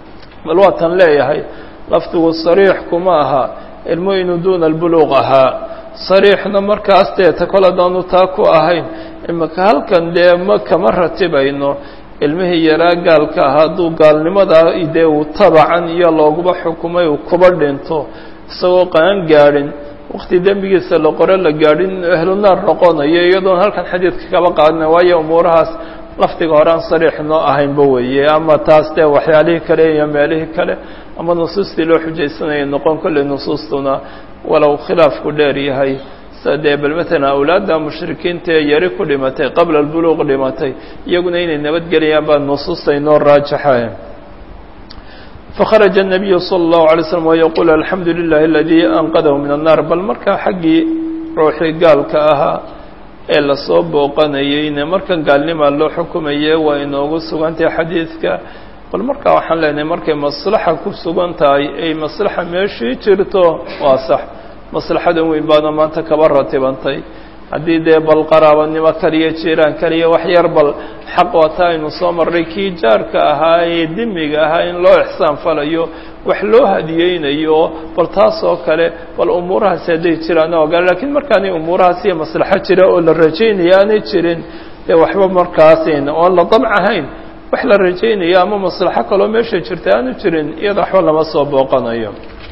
[SPEAKER 1] bal waa tan leeyahay lafdigu sariix kuma aha ilmuhu inuu duuna albuluuq ahaa sariixna markaas dee ta kol haddaanu taa ku ahayn imika halkan dee ma kama ratibayno ilmihii yaraa gaalka ah hadduu gaalnimadaa dee uu tabacan iyo looguba xukumay uu kuba dhinto isagoo qaan gaadhin waqti dembigiisa la qore la gaadhin ahlu naar noqonayo iyadoon halkan xadiidka kaba qaadina waayo umuurahaas lafdiga hore aan sariix noo ahaynba weeye ama taas dee waxyaalihii kale iyo meelihii kale ama nusuustii loo xujaysanaya noqon kolley nusuustuna walow khilaafku dheer yahay sida dee bal matalan awlaadda mushrikiinta ee yari ku dhimatay qabla albuluuq dhimatay iyaguna inay nabadgelayaan baa nusuusta inoo raajaxaye fakharaja الnabiyu salى الlahu alay slm wayaquul alxamdu lilahi aladii anqadahu min annar bal markaa xaggii ruuxii gaalka ahaa ee lasoo booqanayeyna markan gaalnimaa loo xukumaye waa inoogu sugantahay xadiidka bal markaa waxaan leenahay markay maslaxa ku sugan tahay ay maslaxa meeshii jirto waa sax maslaxadan weyn baana maanta kaba ratibantay haddii dee bal qaraabanimo kaliya jiraan kaliya wax yar bal xaq waata aynu soo marray kii jaarka ahaa ee dimiga ahaa in loo ixsaan falayo wax loo hadiyeynayo bal taas oo kale bal umuurahaasi hadday jiraan ogaa lakiin markaanay umuurahaas iyo maslaxo jira oo la rajaynaya aanay jirin dee waxba markaasin oon la dabc ahayn wax la rajaynayo ama maslaxo kaloo meesha jirta aanu jirin iyada waxba lama soo booqanayo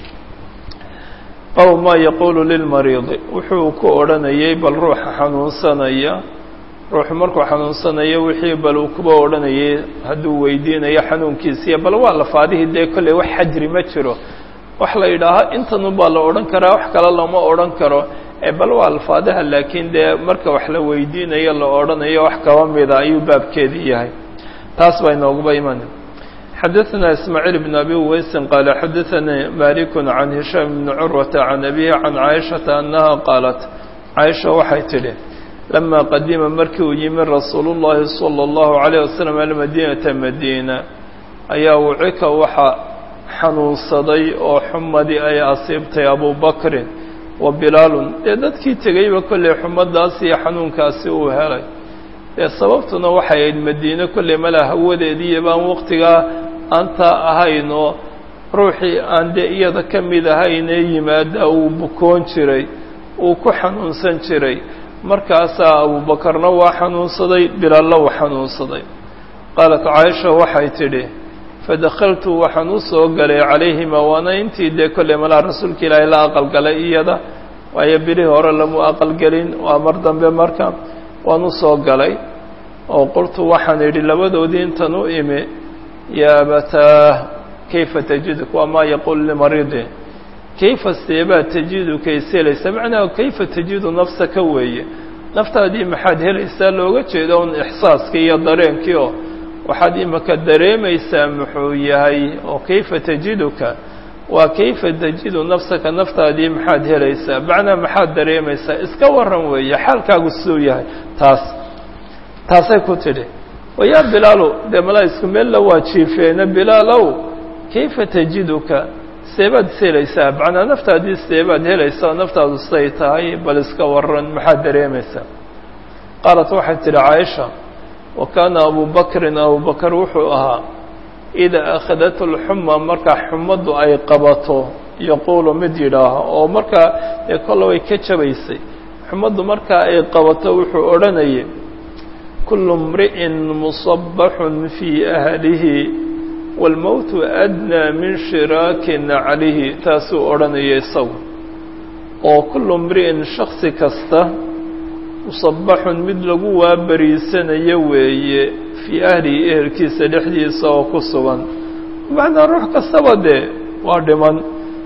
[SPEAKER 1] aw maa yaquulu lilmariidi wuxuu ku odhanayay bal ruuxa xanuunsanaya ruuxu markuu xanuunsanayo wixii bal uu kuba odhanayay hadduu weydiinayo xanuunkiisiiyo bal waa lafaadihii dee kolley wax xajri ma jiro wax la yidhaahaa intanun baa la odhan karaa wax kale lama odhan karo ee bal waa alfaadaha laakiin dee marka wax la weydiinayo la odhanayo wax kaba mida ayuu baabkeedii yahay taas baa inooguba iman xadaثna ismaaعiil بn abi uweysin qaala xadaثanii malik can hishaam bni curwata can abihi can caaishaةa annaha qaalat caaisha waxay tidhi lama qadima markii uu yimi rasuulu الlahi salى الlahu عalيه waslm almadinata madiina ayaa wucika waxa xanuunsaday oo xumadii ay asiibtay abu bakrin wa bilaalun dee dadkii tegeyba kolley xumadaas iyo xanuunkaasi uu helay dee sababtuna waxay ahayd madiine kolley mala hawadeediiyo baan waqtigaa aantaa ahayn oo ruuxii aan dee iyada ka mid ahaynee yimaada uu bukoon jiray uu ku xanuunsan jiray markaasaa abuubakarna waa xanuunsaday bilaalna waa xanuunsaday qaalat caaisha waxay tidhi fadakaltu waxaan u soo galay calayhima waana intii dee kolley malaa rasuulka ilaahay la aqalgalay iyada waayo bilihii hore lamu aqalgelin waa mar dambe marka waan u soo galay oo qultu waxaan idhi labadoodii intan u imi yaa abataah kayfa tajiduk waa maa yaquulu limaridi kayfa seebaa tajiduka ishelaysaa macnaha kayfa tajidu nafsaka weeye naftaadii maxaad helaysaa looga jeedo un ixsaaskii iyo dareenkii oo waxaad imaka dareemaysaa muxuu yahay oo kayfa tajiduka waa kayfa tajidu nafsaka naftaadii maxaad helaysaa macnaa maxaad dareemaysaa iska waran weeye xaalkaagu siduu yahay taas taasay ku tidhi wayaa bilaalu dee malaa isku meella waa jiifeena bilaalow kayfa tajiduka seebaad is helaysaa macnaa naftaadii seebaad helaysaa naftaadu siday tahay bal iska waran maxaad dareemaysaa qaalat waxay tidhi caaisha wa kaana abu bakrin abubakar wuxuu ahaa idaa akhadat alxuma markaa xumaddu ay qabato yaquulu mid yidhaaho oo markaa dee kolle way ka jabaysay xumaddu markaa ay qabato wuxuu odhanayay kullu imri'in musabaxun fii ahlihi waalmowtu adnaa min shiraaki naclihi taasuu odhanaya isagu oo kullu imri'in shaksi kasta musabaxun mid lagu waabariisanayo weeye fii ahlihi ehelkiisa dhexdiisa oo ku sugan macnaa ruux kastaba dee waa dhiman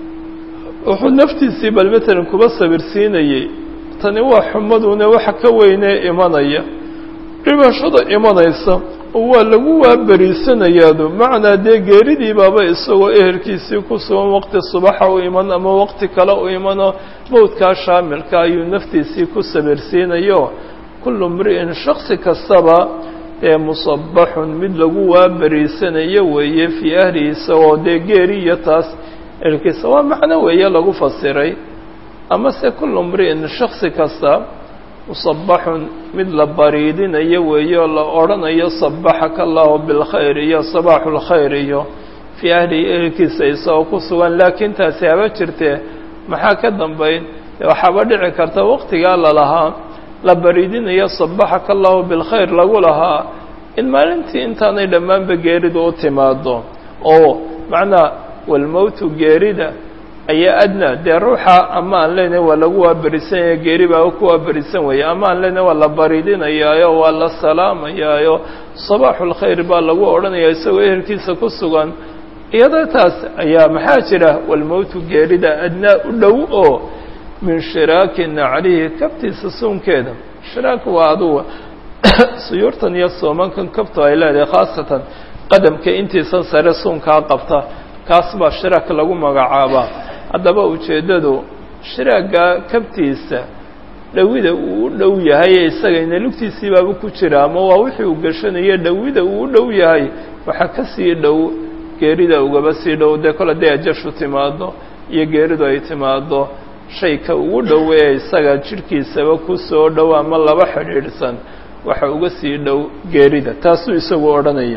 [SPEAKER 1] wuxuu naftiisii bal matalan kuba sabirsiinayey tani waa xumaduna waxa ka weynee imanaya dhibashada imanaysa oo waa lagu waaberiisanayaadu macnaa dee geeridii baaba isagoo ehelkiisii ku sugan waqti subaxa u iman ama waqti kale u imano mowdkaa shaamilka ayuu naftiisii ku sabirsiinayo kullu mri'in shaksi kastaba ee musabaxun mid lagu waaberiisanayo weeye fii ahlihi isagoo dee geeri iyo taas ehelkiisa waa macno weeye lagu fasiray amase kullu mri'in shaksi kasta musabaxun mid la bariidinayo weeye oo la odhanayo sabaxaka allahu bilkhayr iyo sabaaxu lkhayr iyo fii ahlihi ehelkiisa isagoo ku sugan laakiin taasi haba jirtee maxaa ka dambayn waxaaba dhici karta waqtigaa lalahaa la bariidinayo sabaxaka allahu bilkhayr lagu lahaa in maalintii intaanay dhammaanba geeridu u timaado oo macnaa walmowtu geerida ayaa adnaa dee ruuxa ama aan leenahay waa lagu waaberisanaya geeri baa ku waaberisan weeye ama aan leenahay waa la bariidinayaayo waa la salaamayaayo sabaaxu lkhayr baa lagu odhanaya isagoo ehelkiisa ku sugan iyadoo taas ayaa maxaa jira walmowtu geerida adnaa u dhow oo min shiraaki naclihi kabtiisa suunkeeda shiraak waa aduga suyuurtan iyo soomankan kabtu ay leedahay khaasatan qadamka intiisan sare suunkaa qabta kaas baa shiraak lagu magacaabaa haddaba ujeeddadu shiraagga kabtiisa dhawida uu u dhow yahay ee isagayna lugtiisii baaba ku jira ama waa wixii uu gashanayo dhawida uu u dhow yahay waxaa ka sii dhow geerida ugaba sii dhow dee kole dee ajashu timaado iyo geeridu ay timaado shayka ugu dhow ee isaga jidhkiisaba ku soo dhow ama laba xidhiidhsan waxa uga sii dhow geerida taasuu isagu odhanaya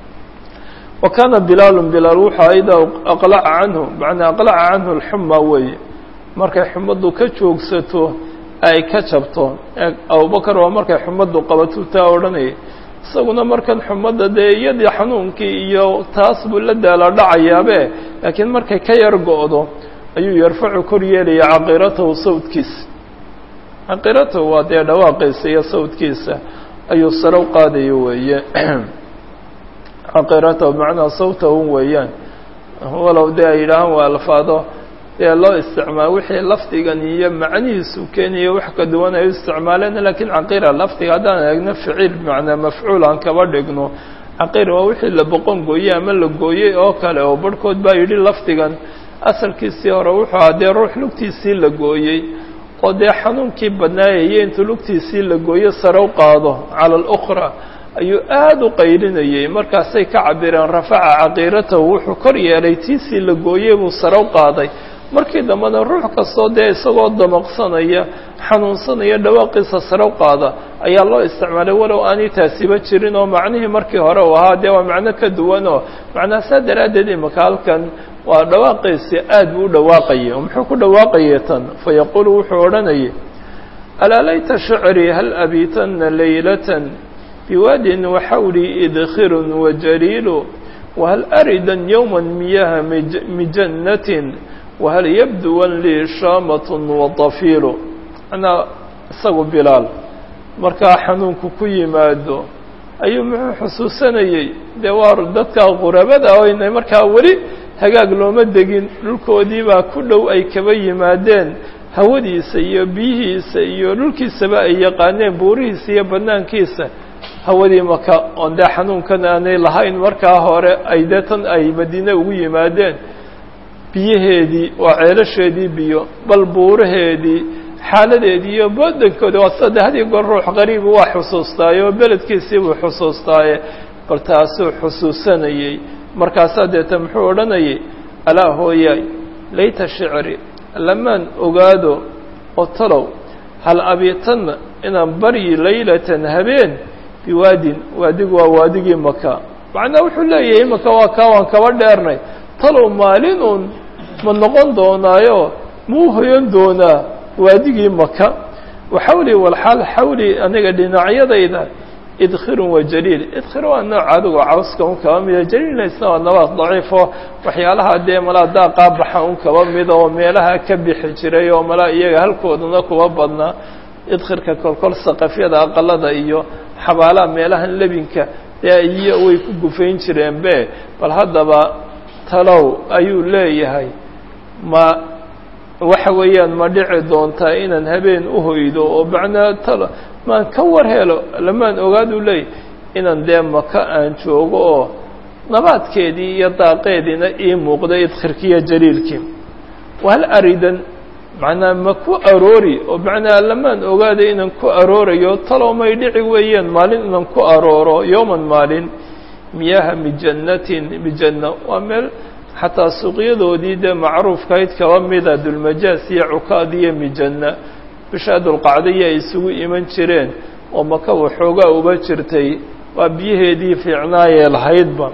[SPEAKER 1] wa kaana bilaalun bilaal wuxuu ayda aqlaca canhu macnaa aqlaca canhu alxuma weeye markay xumaddu ka joogsato ay ka jabto abubakar waa markay xumaddu qabatuu taa odhanayay isaguna markan xumadda dee iyadii xanuunkii iyo taas buu la daala dhacayaabe laakiin markay ka yar go-do ayuu yarfacu kor yeelaya caqiiratahu sawdkiisa caqiiratahu waa dee dhawaaqiisa iyo sawdkiisa ayuu sare u qaadayo weeye caqiiratahu macnaa sawtahu weeyaan walow dee ay yidhaahaan waa alfaado dee loo isticmaal wixii lafdigan iyo macnihiisu keenaya wax ka duwan ay u isticmaaleen lakiin caqiira lafdiga haddaan eegno ficiil bimacnaa mafcuul aan kaba dhigno caqiir waa wixii la boqon gooyey ama la gooyey oo kale oo barhkood baa yidhi lafdigan asalkiisii hore wuxuu ahaa dee ruux lugtiisii la gooyey oo dee xanuunkii badnaayaya intuu lugtiisii la gooyo sare u qaado cala alukhra ayuu aada u qaylinayey markaasay ka cabireen rafaca caqiiratahu wuxuu kor yeelay tiisii la gooyey buu sare u qaaday markii dambena ruux kastoo dee isagoo damaqsanaya xanuunsanaya dhawaaqiisa sare u qaada ayaa loo isticmaalay walow aanay taasiba jirin oo macnihii markii hore uu ahaa dee waa macno ka duwan oo macnaa saa daraaddeed imaka halkan waa dhawaaqiisi aad buu u dhawaaqayay oo muxuu ku dhawaaqayay tan fa yaquulu wuxuu odhanayay alaa layta shicrii hal abiitanna laylatan biwaadin waxawlii idkhirun wajaliilu wahal aridan yowma miyaha mijannatin wahal yabduwan lii shaamatun wadafiilu manaa isagu bilaal markaa xanuunku ku yimaado ayuu muxuu xusuusanayey dee waa dadka qurabada oyna markaa weli hagaag looma degin dhulkoodii baa ku dhow ay kaba yimaadeen hawadiisa iyo biyihiisa iyo dhulkiisaba ay yaqaaneen buurihiisa iyo banaankiisa hawadii maka oon dee xanuunkan aanay lahayn markaa hore ay dee tan ay madiine ugu yimaadeen biyaheedii waa ceelasheedii biyo bal buuraheedii xaaladeedii iyo badankoodi waa sida de hadiyo goor ruux qariibu waa xusuustaaye oo beledkiisii buu xusuustaaye bal taasuu xusuusanayey markaasaa deeta muxuu odhanayay alaa hooyaay layta shicri lamaan ogaado oo talow hal abiitanna inaan baryi laylatan habeen biwaadin waadigu waa waadigii maka macnaa wuxuu leeyahay maka waa kaa waan kaba dheernay talow maalin uun ma noqon doonaayo muu hoyan doonaa waadigii maka waxawli walxaal xawli aniga dhinacyadayda idkhirun wa jaliil idkhir waa nooc adigo cawska un kaba mida jaliilna isna waa nabaad daciifo waxyaalaha dee malaa daaqaa baxa un kaba mida oo meelaha ka bixi jiray oo malaa iyaga halkoodana kuba badnaa idkhirka kolkol saqafyada aqalada iyo xabaalaha meelahan lebinka dee iyo way ku gufayn jireen be bal haddaba talow ayuu leeyahay ma waxa weeyaan ma dhici doontaa inaan habeen u hoydo oo macnaa talo maan ka war helo lamaan ogaaduu leeyahy inaan dee maka aan joogo oo nabaadkeedii iyo daaqeediina ii muuqda idkhirkiiyo jaliilkii wahal aridan macnaa ma ku aroori oo macnaa lamaan ogaada inaan ku aroorayo talow may dhici weeyaan maalin inaan ku arooro yowman maalin miyaha mijannatin mijanna waa meel xataa suuqyadoodii dee macruufkahayd kaba mida dulmajaas iyo cukaad iyo mijanna bishaa dulqacdaya ay isugu iman jireen oo maka waxoogaa uba jirtay waa biyaheedii fiicnaayee lahaydba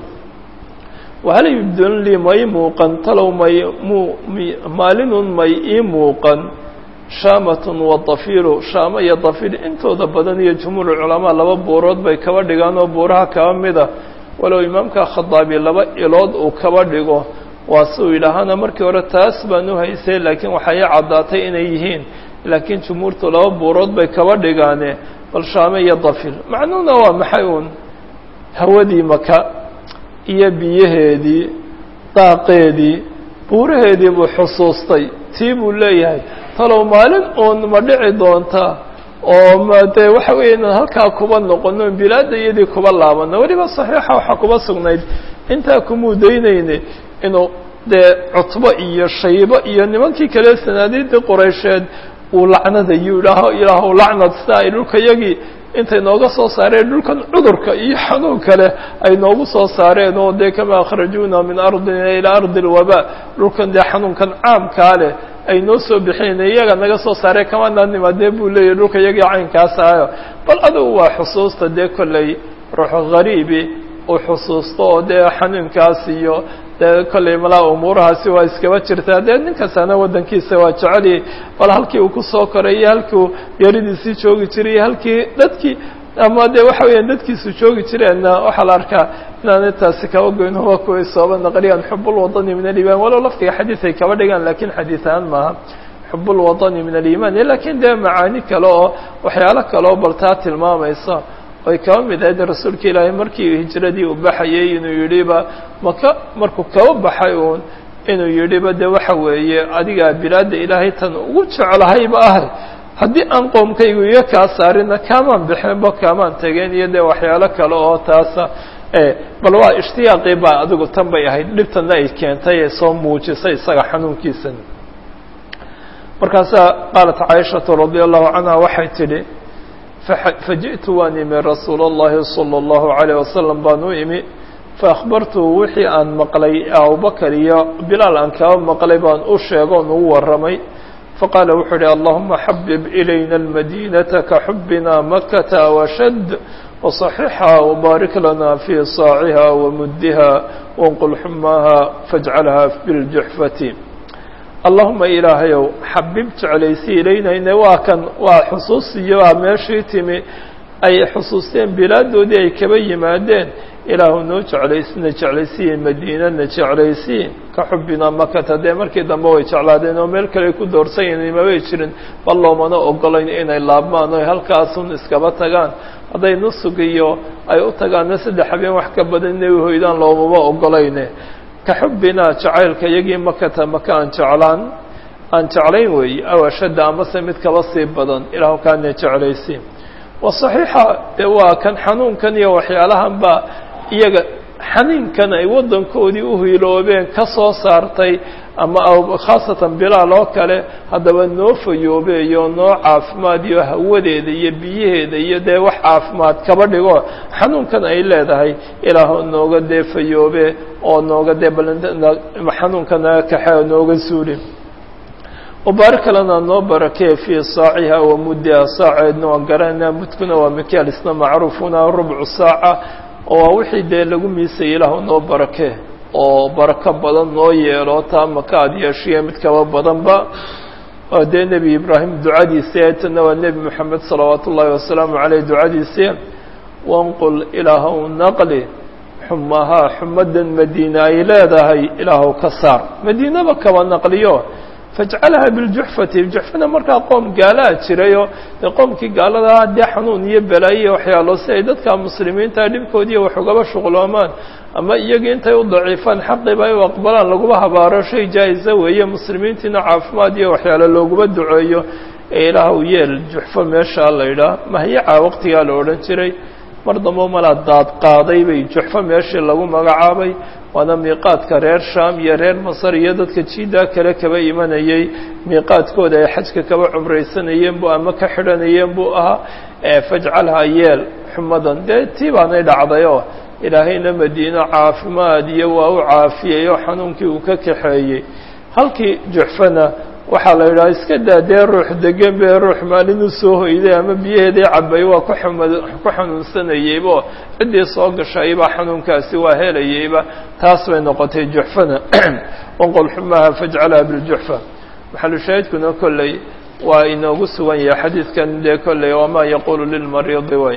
[SPEAKER 1] wahal yubdun lii may muuqan talow may mu maalinun may ii muuqan shaamatun wa dafiilu shaamo iyo dafiil intooda badan iyo jumhuur culamaa laba buurood bay kaba dhigaan oo buuraha kaba mida walow imaamka khadaabi laba ilood uu kaba dhigo waa si uu yidhaahana markii hore taas baan u haysay laakiin waxaa ii caddaatay inay yihiin laakiin jumhuurtu laba buurood bay kaba dhigaane bal shaame iyo dafiil macnuhuna waa maxay uun hawadii maka iyo biyaheedii daaqeedii buuraheedii buu xusuustay tii buu leeyahay talow maalin uun ma dhici doonta oo ma dee waxa weeye inaan halkaa kuba noqono bilaadda iyadii kuba laabano weliba saxiixa waxaa kuba sugnayd intaa kumuu daynayne inuu dee cutbo iyo shaybo iyo nimankii kale sanaadiidii quraysheed uu lacnadayu idhaaho ilaahu lacnad sida ay dhulkayagii intay nooga soo saareen dhulkan cudurka iyo xanuun kale ay noogu soo saareen oo dee kama akhrajuuna min ardina ilaa ardi alwabaa dhulkan dee xanuunkan caamkaa leh ay noo soo bixinayn iyaga naga soo saareen kamanaa nimaadee buu leeyahy dhulka iyagii caynkaas ahayo bal adugu waa xusuusta dee kolley ruux ghariibi uu xusuusto oo dee xanuunkaas iyo dee kolley malaa umuurahaasi waa iskaba jirtaa dee nin kastana waddankiisa waa jecelyay bal halkii uu kusoo koray iyo halkii uu yaridiisii joogi jiray iyo halkii dadkii ama dee waxa weeyaan dadkiisu joogi jireenna waxaa la arkaa inaanay taasi kaba goyn huwa kuway sooba naqliyaan xubulwadani min aliimaan walow laftiga xadiid ay kaba dhigaan lakiin xadiid ahaan maaha xubulwadani min aliimaan lakiin dee macaani kale oo waxyaalo kale oo bal taa tilmaamaysa ay kaba mid ahayd rasuulka ilaahay markii hijradii uu baxayay inuu yidhiba maka markuu kaba baxay uun inuu yidhiba de waxa weeye adigaa bilaadda ilaahay tan ugu jeclahayba ah haddii aan qoomkaygu iyo kaa saarina kaamaan bixinba kaamaan tegeen iyo dee waxyaalo kale oo taasa bal waa ishtiyaaqii baa adigu tan bay ahayd dhibtana ay keentay ee soo muujisay isaga xanuunkiisan markaasaa qaalat caaishatu radia allahu canha waxay tidhi fajiئtu waan imi rasuul الlahi salى الlahu عalيه wasalam baan u imi faأkhbartuhu wixii aan maqlay abubakr iyo bilaal aan kaba maqlay baan u sheegoon ugu warramay faqaala wuxuu uhi allahuma xabib ilayna اlmadinaةa kaxubina makata washad وصaxixa wbaarik lana fii saaciha wamudiha wanqul xumaha faاjcalha biاljuxfati allahuma ilaahayow xabib jeclaysi ilaynayne waa kan waa xusuusiyo waa meeshii timi ay xusuusteen bilaadoodii ay kaba yimaadeen ilaahu noo jeclaysna jeclaysiye madiinana jeclaysiye ka xubina makata dee markii dambe way jeclaadeen oo meel kale ku doorsanyaen mabay jirin bal loomana ogolayn inay laabmaan o halkaasun iskaba tagaan hadday nusug iyo ay u tagaanna saddex habeen wax ka badan inay uhoydaan loomama ogolayne ka xubbinaa jacaylka iyagii makata maka aan jeclaan aan jeclayn weeye aw ashadda amase mid kaba sii badan ilaahu kaana jeclaysi wa saxiixa dee waa kan xanuunkan iyo waxyaalahan baa iyaga xaniinkan ay waddankoodii u hiiloobeen ka soo saartay ama khaasatan bilaal oo kale haddaba noo fayoobeeyo noo caafimaad iyo hawadeeda iyo biyaheeda iyo dee wax caafimaad kaba dhigo xanuunkan ay leedahay ilaahu nooga dee fayoobe oo nooga dee xanuunka naga kaxe oo nooga suuli wabaarik lana noo barakee fii saaciha wa muddiha saaceedna waan garanayna mudkuna waa mikaal isna macruufuna rubcu saaca oo waa wixii dee lagu miisayay ilaahu noo barakee oo barako badan noo yeelo taa maka ad yeeshiya mid kaba badanba waa dee nebi ibraahim ducadiisi tana waa nebi moxamed salawaatu ullaahi wasalaamu caleyh ducadiisi wanqul ilaahu naqli xumahaa xumadan madiina ay leedahay ilaahu ka saar madiinaba kaba naqliyo fajcalha biljuxfati juxfana markaa qoom gaalaa jirayoo dee qoomkii gaaladaa dee xanuun iyo balaayo iyo waxyaalo si ay dadka muslimiinta dhibkoodiiyo wax ugaba shuqloomaan ama iyagii intay u daciifaan xaqiiba ay u aqbalaan laguma habaaro shay jaa-isa weeye muslimiintiina caafimaad iyo waxyaalo looguma duceeyo ee ilaahw yeel juxfo meeshaa la yidhaah mahyaca waqtigaa la odhan jiray mar dambo malaa daad qaaday bay juxfo meeshii lagu magacaabay waana miiqaadka reer sham iyo reer masar iyo dadka jiidaa kale kaba imanayay miiqaadkooda ay xajka kaba cumraysanayeen bu ama ka xidhanayeen buu ahaa fajcalha yeel xumadan dee tii baanay dhacdayoo ilaahayna madiino caafimaad iyo waa u caafiyey oo xanuunkii uu ka kaxeeyey halkii juxfana waxaa la yidhaha iska daa dee ruux degan bee ruux maalin u soo hoyday ama biyaheedii cabay waa ku xumad ku xanuunsanayeybo ciddii soo gashayba xanuunkaasi waa helayeyba taas bay noqotay juxfana wanqol xumaha fajcalha biljuxfa maxalushaahidkuna kolley waa inoogu sugan yahay xadiidkan dee kolley wamaa yaqulu lilmariidi way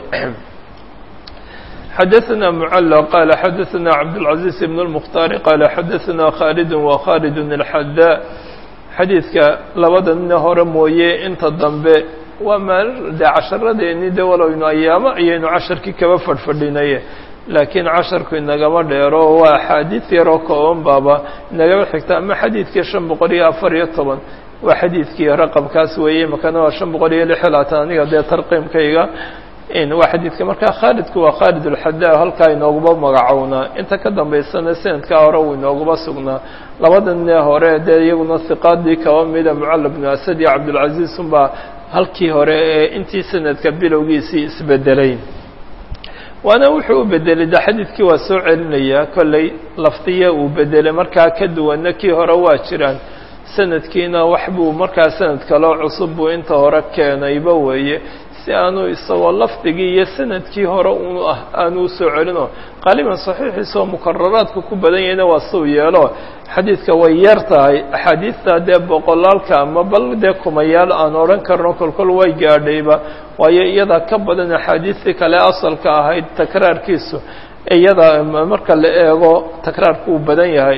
[SPEAKER 1] xadaثna mclى qal xadaثna cabdالcaزيز بن الmkhtaar qal xadaثna khaalid وkhaalid الxada xadiidka labada nina hore mooye inta dambe waa maal dee casharadeenii de walowaynu ayaamo ayaynu casharkii kaba fadhfadhinaye laakiin casharku inagama dheero waa axaadiid yaroo kooban baaba inagaba xigta ama xadiidkii shan boqol iyo afar iyo toban waa xadiidkii raqabkaas weeye makana waa shan boqol iyo lix iyo labaatan aniga dee tarqiimkayga waa xadiidka markaa khaalidku waa khaalid ulxadaa halkaa inooguba magacownaa inta ka dambaysana sanadkaa hore uu inooguba sugnaa labadanee hore dee iyaguna hiqaadii kaba mida mucalla bnu asad iyo cabdulcaziiz unbaa halkii hore ee intii sanadka bilowgiisii isbedelay waana wuxuu u bedelay de xadiidkii waa soo celinayaa kolley lafdiya uu bedelay markaa ka duwanna kii hore waa jiraan sanadkiina wax buu markaa sanad kaloo cusub buu inta hore keenayba weeye si aanu isagoo lafdigii iyo sanadkii hore un ah aanu usoo celino qaaliban saxiixiisoo mukararaadka ku badan yahayna waa suu yeelo xadiidka way yar tahay axaadiidta dee boqolaalka ama bal dee kumayaal aan odhan karno kolkol way gaadhayba waayo iyadaa ka badan axaadiistii kale asalka ahayd takraarkiisu iyada marka la eego takraarku uu badan yahay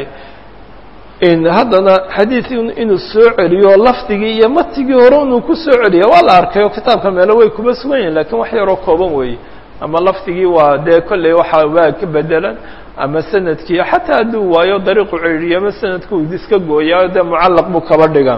[SPEAKER 1] haddana xadiid inuu soo celiyo lafdigii iyo matigii hore inuu ku soo celiya waa la arkay oo kitaabka meelo way kuba sugan yihin lakiin wax yaroo kooban weeye ama lafdigii waa dee kolley waxa waa ka bedelan ama sanadkii xataa hadduu waayo dariiqu celiyo ama sanadku iska gooyaa dee mucallaq buu kaba dhigaa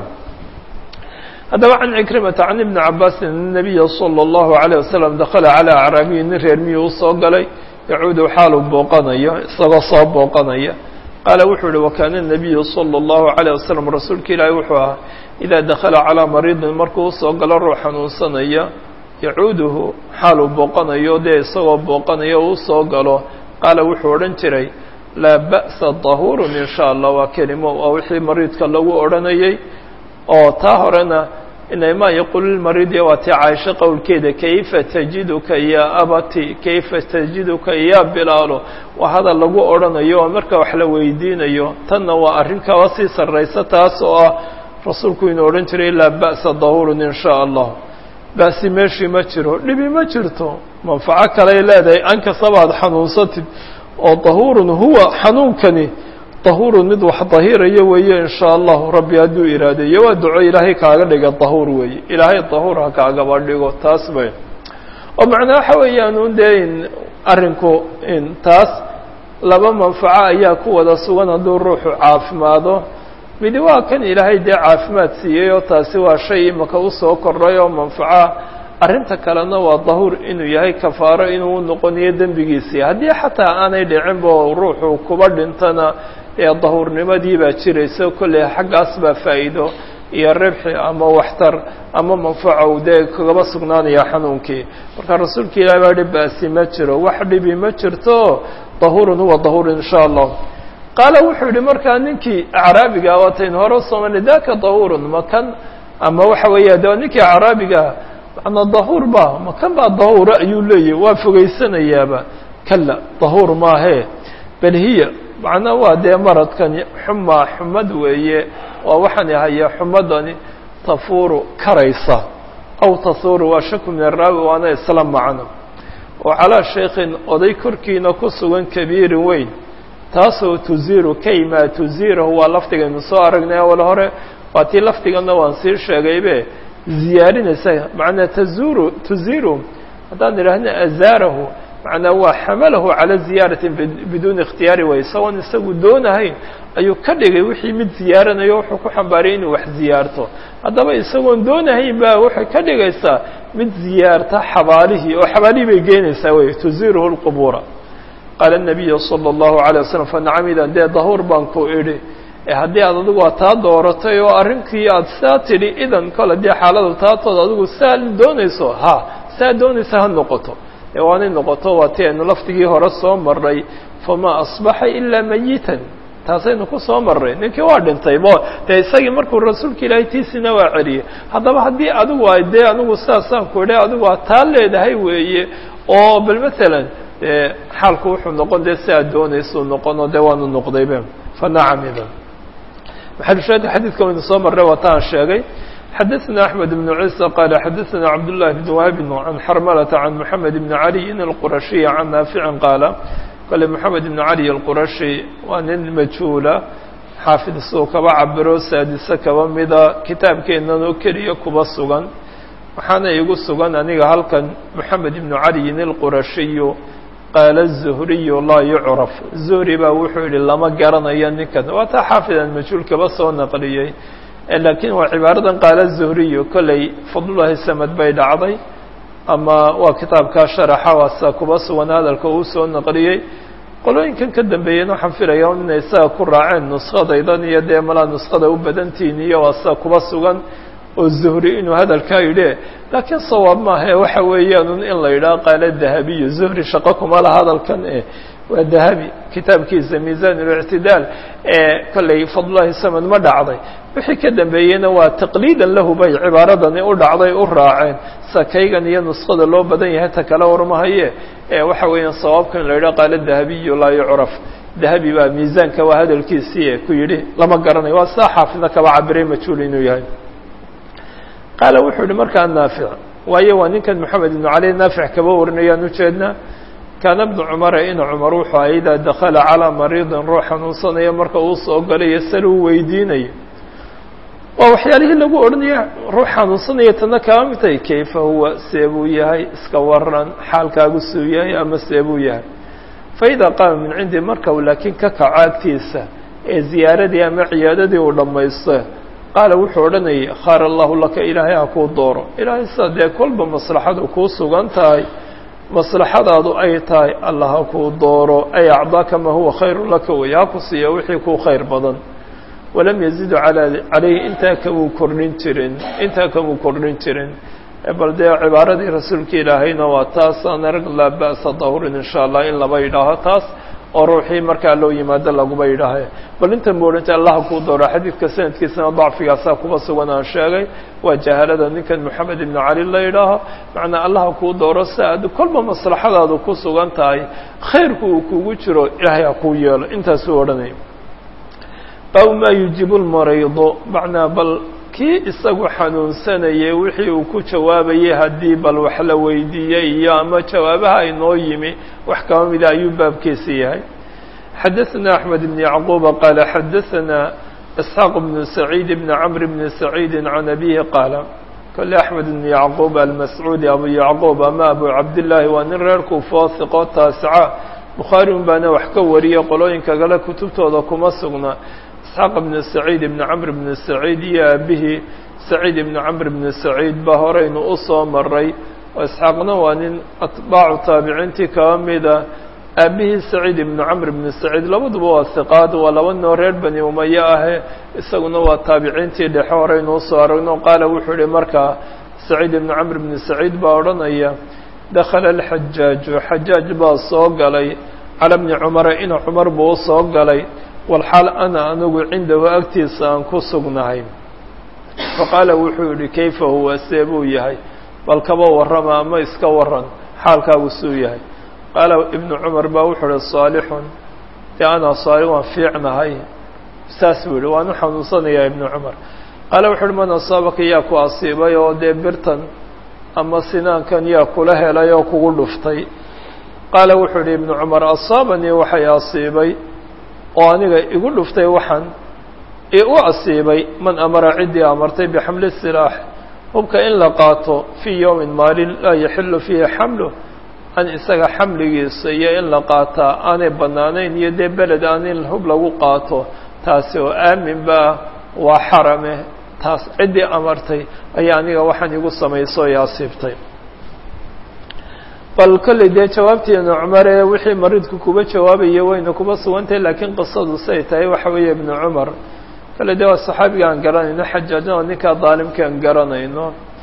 [SPEAKER 1] haddaba can cikrimata can ibni cabaasin الnabiya salى اllahu عalيه wasalam dakala calى acraabiyi nin reer miyuu usoo galay yacuudu xaalu booqanayo isagoo soo booqanaya qaala wuxuu uhi wakaana الnabiyu salى اllahu عalيه wasalam rasuulka ilaahi wuxuu ahaa idaa dakala calىa mariidin markuu usoo galo ruux xanuunsanaya yacuuduhu xaaluu booqanayo dee isagoo booqanayo u usoo galo qaala wuxuu odhan jiray laa ba'sa dahuurun in sha allah waa kelimo waa wixii mariidka lagu odhanayay oo taa horena inama yaquulu lmariidi waa tii caaisho qowlkeeda kayfa tajiduka ya abati kayfa tajiduka ya bilaalo waa hadal lagu odhanayo oo marka wax la weydiinayo tanna waa arrin kaba sii sarraysa taas oo ah rasuulku inuu odhan jiray laa ba'sa dahuurun in sha allah ba'si meeshii ma jiro dhibi ma jirto manfaco kaley leedahay ankasabaad xanuunsatid oo dahuurun huwa xanuunkani dahuurun mid wax dahirayo weeye in shaa allahu rabbi hadduu iraadeeyo waa duco ilaahay kaaga dhiga dahuur weeye ilaahay dahuur ha kaagaba dhigo taas bay oo macnaa waxa weeyaan un dee in arrinku in taas laba manfaco ayaa ku wada sugan hadduu ruuxu caafimaado midi waa kan ilaahay dee caafimaad siiyey oo taasi waa shay imaka usoo kordhay oo manfaca arrinta kalena waa dahuur inuu yahay kafaaro inuu noqonayo dembigiisii haddii xataa aanay dhicinba ruuxu kuba dhintana ee dahuurnimadii baa jiraysa kolley xaggaas baa faa'iido iyo ribxi ama waxtar ama manfaco dee kagaba sugnaanaya xanuunkii marka rasuulka ilahi baa hi ba'si ma jiro wax dhibi ma jirto dahuurun huwa dahuur in sha allah qaala wuxuu yihi markaa ninkii acraabiga waataynu hore usoomanay daka dahuurun makan ama waxa weeya de ninkii acraabigaa macnaa dahuur ba makan baa dahuura ayuu leeyahy waa fogeysanayaaba kala dahuur maahe bal hiya macnaa waa dee maradkani xumaa xumad weeye waa waxaan ahaya xumadani tafuuru karaysa aw tahuuru waa shaku min araawi waana isla macno oo calaa shaykhin oday korkiina ku sugan kabiirin weyn taasoo tuziiru kaymaa tuziirahu waa lafdigaynu soo aragnay awal hore waa tii lafdigana waan sii sheegaybe ziyaarinaysa macnaa tazuuru tuziiru haddaan idhaahna azaarahu macnaa waa xamalahu cala ziyaarati biduuni ikhtiyaari way isagoon isagu doonahayn ayuu ka dhigay wixii mid ziyaaranayo wuxuu ku xambaariyay inuu wax ziyaarto haddaba isagoon doonahayn baa waxay ka dhigaysaa mid ziyaarta xabaalihii oo xabaalihii bay geenaysaa wey tuziiruhu lqubuura qaala الnabiyu salى اllahu عalيه waslm fanacamidan dee dahuur baan ku idhi haddii aad adigu a taa dooratay oo arrinkii aad saa tidhi idan kole dee xaaladu taatood adigu saa doonayso ha saa doonaysa ha noqoto ee waanay noqoto waa ti aynu lafdigii hore soo marray famaa asbaxa ilaa mayitan taasaynu ku soo marray ninkii waa dhintay bo dee isagii markuu rasuulka ilaahay tiisina waa celiyey haddaba haddii adigu ay dee anigu sidaasaan ku idhi adigu aad taa leedahay weeye oo bal matalan dee xaalku wuxuu noqon dee si aad doonaysau noqono dee waanu noqdaybe fanacamiba maxalushaahidka xadiidka waynu soo marray waa taan sheegay xadaثna أحmed بن عيسى qال xadaثna cabdاللahi بن wهb عan xrmlة عan mحamed بن عalي الquraشhiي عan naafici qaala kale mحamed بن عalي الquraشhi waa nin majhuula xaafid suu kaba cabiro saadise kaba mida kitaabkeenan oo keliya kuba sugan waxaana igu sugan aniga halkan mحamed بن عalي الquraشhiyu qaala الزhriyu laa yucraf zuhri baa wuxuu yihi lama garanayo ninkan waa taa xaafidan majhuul kaba soo naqliyey laakiin waa cibaaradan qaala zuhriyu kolley fadlullahi samad bay dhacday ama waa kitaabkaa sharaxa waasa kuba sugan hadalka uu soo naqliyey qolooyinkan ka dambeeyeen waxaan filaya inay isaga ku raaceen nuskadaydan iyo dee malaa nuskada u badantihin iyo waasa kuba sugan oo zuhri inuu hadalkaa yidhi laakiin sawaab maaha waxa weeyaan in la yidhaha qaala dahabiyu zuhri shaqo kuma laha hadalkan e waa dahabi kitaabkiisa miisan اlictidaal ee kollay fadlulahi samad ma dhacday wixii ka dambeeyeyna waa taqliidan lahu bay cibaaradani u dhacday u raaceen sakaygan iyo nuskada loo badan yahay ta kale warmahaye ee waxa weeyaan sawaabkan la yidhaha qaala dahabiyu laa yucraf dahabi baa miisaanka waa hadalkiisii ku yidhi lama garanayo waa sidaa xaafidna kaba cabiray majhuul inuu yahay qaala wuxuu yihi markaa naafic waayo waa ninkan moxamed ibnu cali naafic kaba warinayaan ujeednaa kaana bnu cumara ina cumar wuxuu aha idaa dakala calaa mariidin ruux xanuunsanaya marka uu soo galay yasal uu weydiinayo waa waxyaalihii lagu odhanaya ruux xanuunsanaya tana kaba mid tahay kayfa huwa seebuu yahay iska waran xaalkaagu suu yahay ama seebuu yahay faidaa qaama min cindi marka uu laakiin ka kaco agtiisa ee ziyaaradii ama ciyaadadii uu dhammaysto qaala wuxuu odhanayay khaar allahu laka ilaahay ha kuu dooro ilaahay sidaa dee kolba maslaxadu kuu sugan tahay maslaxadaadu ay tahay allah ha kuu dooro ay acdaaka maa huwa khayru laka wey ha ku siiya wixii kuu khayr badan walam yazidu alaa calayhi intaa kamuu kordhin jirin intaa kamuu kordhin jirin bal dee cibaaradii rasuulka ilaahayna waa taas aan arag laa ba'sa dahurin insha allah in laba yidhaaho taas oo ruuxii markaa loo yimaado laguba yidhaahe bal intan bu odhantay allaha kuu dooro xadiidka sanadkiisana dacfigaasaa kuba sugan aan sheegay waa jahalada ninkan moxamed ibnu cali la yidhaaho macnaa allaha kuu dooro si aad kolba maslaxadaadu ku sugan tahay khayrku uu kugu jiro ilaahay ha kuu yeelo intaasuu odhanaya baabu maa yujibu lmariido macnaa bal kii isagu xanuunsanayay wixii uu ku jawaabayay haddii bal wax la weydiiyey iyo ama jawaabaha inoo yimi wax kaba mida ayuu baabkiisi yahay xadaثna أحmed بن yacquba qaala xadaثna isxaaq بn سacيid بn cmr bn سacيidi can abihi qaala kole axmed بn yacquub almascuudi abu yacquub ama abu cabdillaahi waa nin reer kuufoo hiqoo taasica bukhaari un baana wax ka wariyay qolooyinka kale kutubtooda kuma sugna isxaaq bn saciid ibn camr bn saciid iyo aabihii saciid ibn camr bn saciid baa horeynu u soo maray oo isxaaqna waa nin atbaacu taabiciintii kaba mida aabihii saciid ibn camr bn saciid labaduba waa hiqaad waa laba noo reer bani umaye ahe isaguna waa taabiciintii dhexe horeynu usoo aragno qaala wuxuu ihi markaa saciid ibn camr bn saciid baa odhanaya dakala alxajaaju xajaaj baa soo galay cala bni cumara ina cumar buu usoo galay walxaal ana anigu cindahu agtiisa aan ku sugnahay faqaala wuxuu yihi kayfa huwa see buu yahay bal kaba warrama ama iska waran xaalkaagu suu yahay qaala ibnu cumar baa wuxuu ihi saalixun dee anaa saalix waan fiicnahay saas buu yihi waan u xanuunsanayaa ibnu cumar qaala wuxu uhi man asaabaka yaa ku asiibay oo dee birtan ama sinaankan yaa kula helay oo kugu dhuftay qaala wuxuu ihi ibnu cumar asaabanii waxay asiibay oo aniga igu dhuftay waxaan i u asiibay man amara ciddii amartay bixamli silaax hubka in la qaato fii yowmin maalin laa yaxilu fiihi xamlu an isaga xamligiisa iyo in la qaataa aanay bannaanayn iyo dee beled aan in hub lagu qaato taasi oo aamin baa waa xarame taas ciddii amartay ayaa aniga waxaan igu samayso i asiibtay bal kolley dee jawaabteena cumar ee wixii mariidku kuba jawaabaya wayna kuba sugantahay laakiin qisadu say tahay waxa weeye ibnu cumar kale dee waa saxaabiga aan garanayno xajaajna waa ninkaa daalimka aan garanayno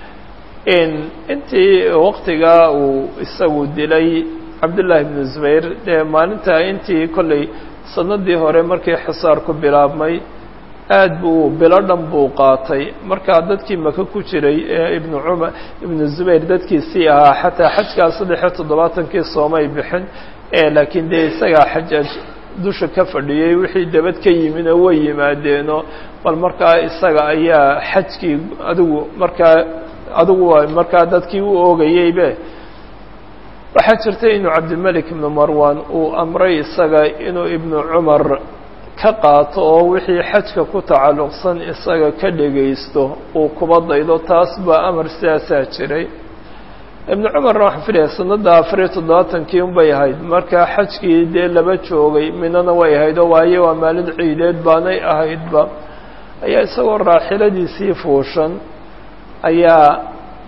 [SPEAKER 1] intii waqtigaa uu isagu dilay cabdullaahi ibnu zubayr dee maalintaa intii kolley sanadii hore markii xisaarku bilaabmay aad buu bilo dhan buu qaatay markaa dadkii maka ku jiray ee ibnu cumar ibnu zubayr dadkiisii ahaa xataa xajkaa saddexiyo toddobaatankii soomay bixin laakiin dee isagaa xajaaj dusha ka fadhiyey wixii dabad ka yimina way yimaadeeno bal markaa isaga ayaa xajkii adigu markaa adigu markaa dadkii u oogayeybe waxaa jirtay inuu cabdilmelik ibnu marwan uu amray isaga inuu ibnu cumar ka qaato oo wixii xajka ku tacalluqsan isaga ka dhegaysto uu kuba daydo taas baa amar sidaasaa jiray ibnu cumarna waxaan filaya sanadda afariyo toddobaatankii unbay ahayd markaa xajkii dee laba joogay minana way ahayd oo waayo waa maalin ciideed baanay ahaydba ayaa isagoo raaxiladiisii fuushan ayaa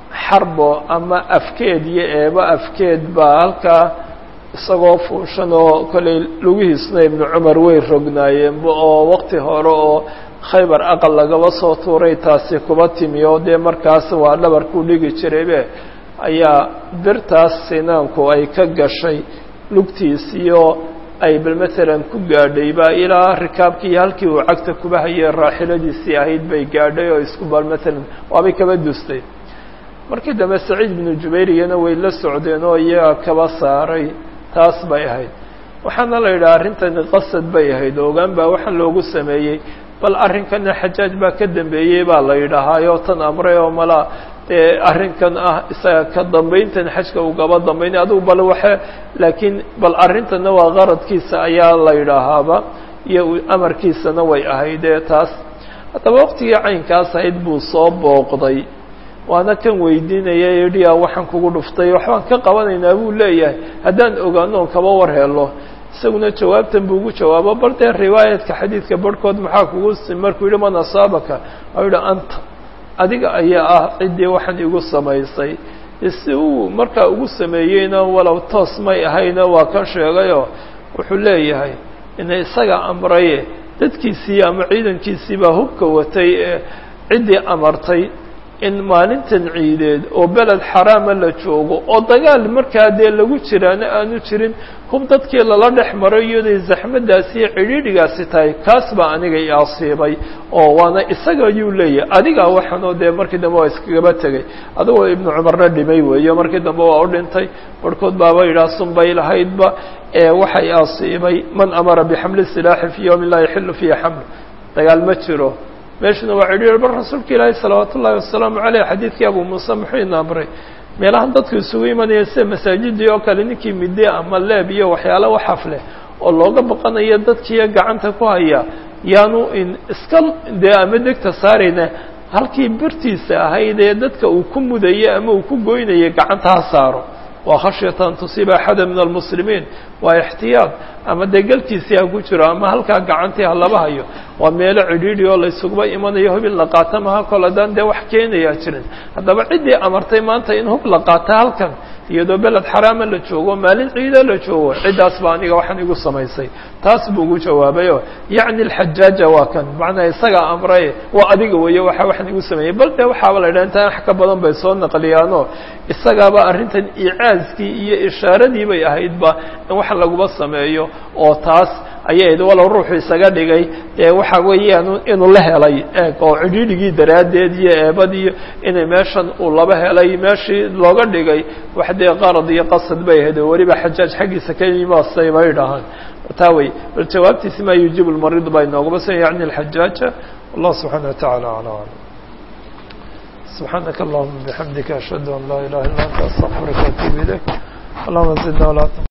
[SPEAKER 1] xarbo ama afkeed iyo eebo afkeed baa halkaa isagoo fuushan oo kollay lugihiisna ibnu cumar way rognaayeenba oo waqti hore oo khaybar aqal lagaba soo tuuray taasi kuba timi oo dee markaas waa dhabarkuu dhigi jiraybe ayaa birtaas sinaanku ay ka gashay lugtiisiyo ay bal matalan ku gaadhay baa ilaa rikaabkii iyo halkii uu cagta kuba hayee raaxiladiisii ahayd bay gaadhay oo isku bal matalan waabay kaba dustay markii dambe saciid binu jubayr iyana way la socdeen oo iyaga kaba saaray taas bay ahayd waxaana la yidhaha arrintani qasad bay ahayd ogaan baa waxaan loogu sameeyey bal arrinkana xajaaj baa ka dambeeyey baa la yidhaahaayo tan amray oo mala dee arrinkan ah isaga ka dambayntan xajka uu gaba dambaynay adugu bal waxe laakiin bal arrintana waa qaradkiisa ayaa la yidhaahaaba iyo amarkiisana way ahaydee taas haddaba waqtigii caynkaas ahayd buu soo booqday waana kan weydiinaya yidhi waxaan kugu dhuftay waxbaan ka qabanaynaa buu leeyahay haddaan ogaano on kaba war helo isaguna jawaabtan buu ugu jawaabo bal dee riwaayadka xadiidka barhkood maxaa kugu markuu yihi man asaabaka a yihi anta adiga ayaa ah ciddii waxaan igu samaysay si uu markaa ugu sameeyeyna walow toos may ahayna waa ka sheegayoo wuxuu leeyahay ina isaga amraye dadkiisii ama ciidankiisii baa hubka watay ee ciddii amartay in maalintan ciideed oo beled xaraama la joogo oo dagaal markaa dee lagu jiraana aanu jirin hub dadkii lala dhex maro iyaday zaxmadaasi iyo cidhiidhigaasi tahay kaas baa aniga i asiibay oo waana isaga ayuu leeyahay adigaa waxaanoo dee markii dambe waa iskagaba tegay adigoo ibnu cumarna dhimay weeyo markii dambe waa u dhintay barhkood baaba yidhaha sunbay lahaydba ee waxay asiibay man amara bixamli silaaxi fii yowmin laa yaxilu fiihi xaml dagaal ma jiro meeshuna waa cidhiir bar rasuulka ilaahi salawaat ullaahi wasalaamu caleyh xadiidkii abu muuse muxuu ina amray meelahan dadku isugu imanaya sida masaajidii oo kale ninkii midde ama leeb iyo waxyaala waxaf leh oo looga baqanayo dadkiiyo gacanta ku haya yaanu in iska dee ama degta saarayna halkii birtiisa ahayd ee dadka uu ku mudayay ama uu ku goynayay gacanta ha saaro waa khashyata an tusiiba axada min almuslimiin waa ixtiyaad ama dee galkiisii ha ku jiro ama halkaa gacantii ha laba hayo waa meelo cidhiidhi oo la isuguba imanayo hub in la qaata maha kol haddaan dee wax keenayaa jirin haddaba ciddii amartay maanta in hub la qaata halkan iyadoo beled xaraama la joogo maalin ciida la joogo ciddaas ba aniga waxaan igu samaysay taas buu ugu jawaabayo yacni alxajaaja waa kan macnaa isagaa amray waa adiga weeye waxa waxaan igu sameeyey bal dee waxaaba la yidhaha intaan wax ka badan bay soo naqliyaano isagaaba arrintan icaazkii iyo ishaaradii bay ahaydba in wax laguba sameeyo oo taas ayay ahayd walow ruuxu isaga dhigay ee waxa weeyaan inuu la helay eeg oo cidhiidhigii daraaddeed iyo eebadiiyo inay meeshan uu laba helay meeshii looga dhigay wax dee qarad iyo qasad bay ahayd oo weliba xajaaj xaggiisa ka yimaasay bay dhahaan taa wey bal jawaabtiisi maa yujibu lmarid baa inoogaba san yacni alxajaaja wallah subxaana watacaala acla aclam سبحانك اللهم بحمدك أشهد أن لا إله إلا أنت أستغفرك وأتوب إليك اللهم زدنا ولا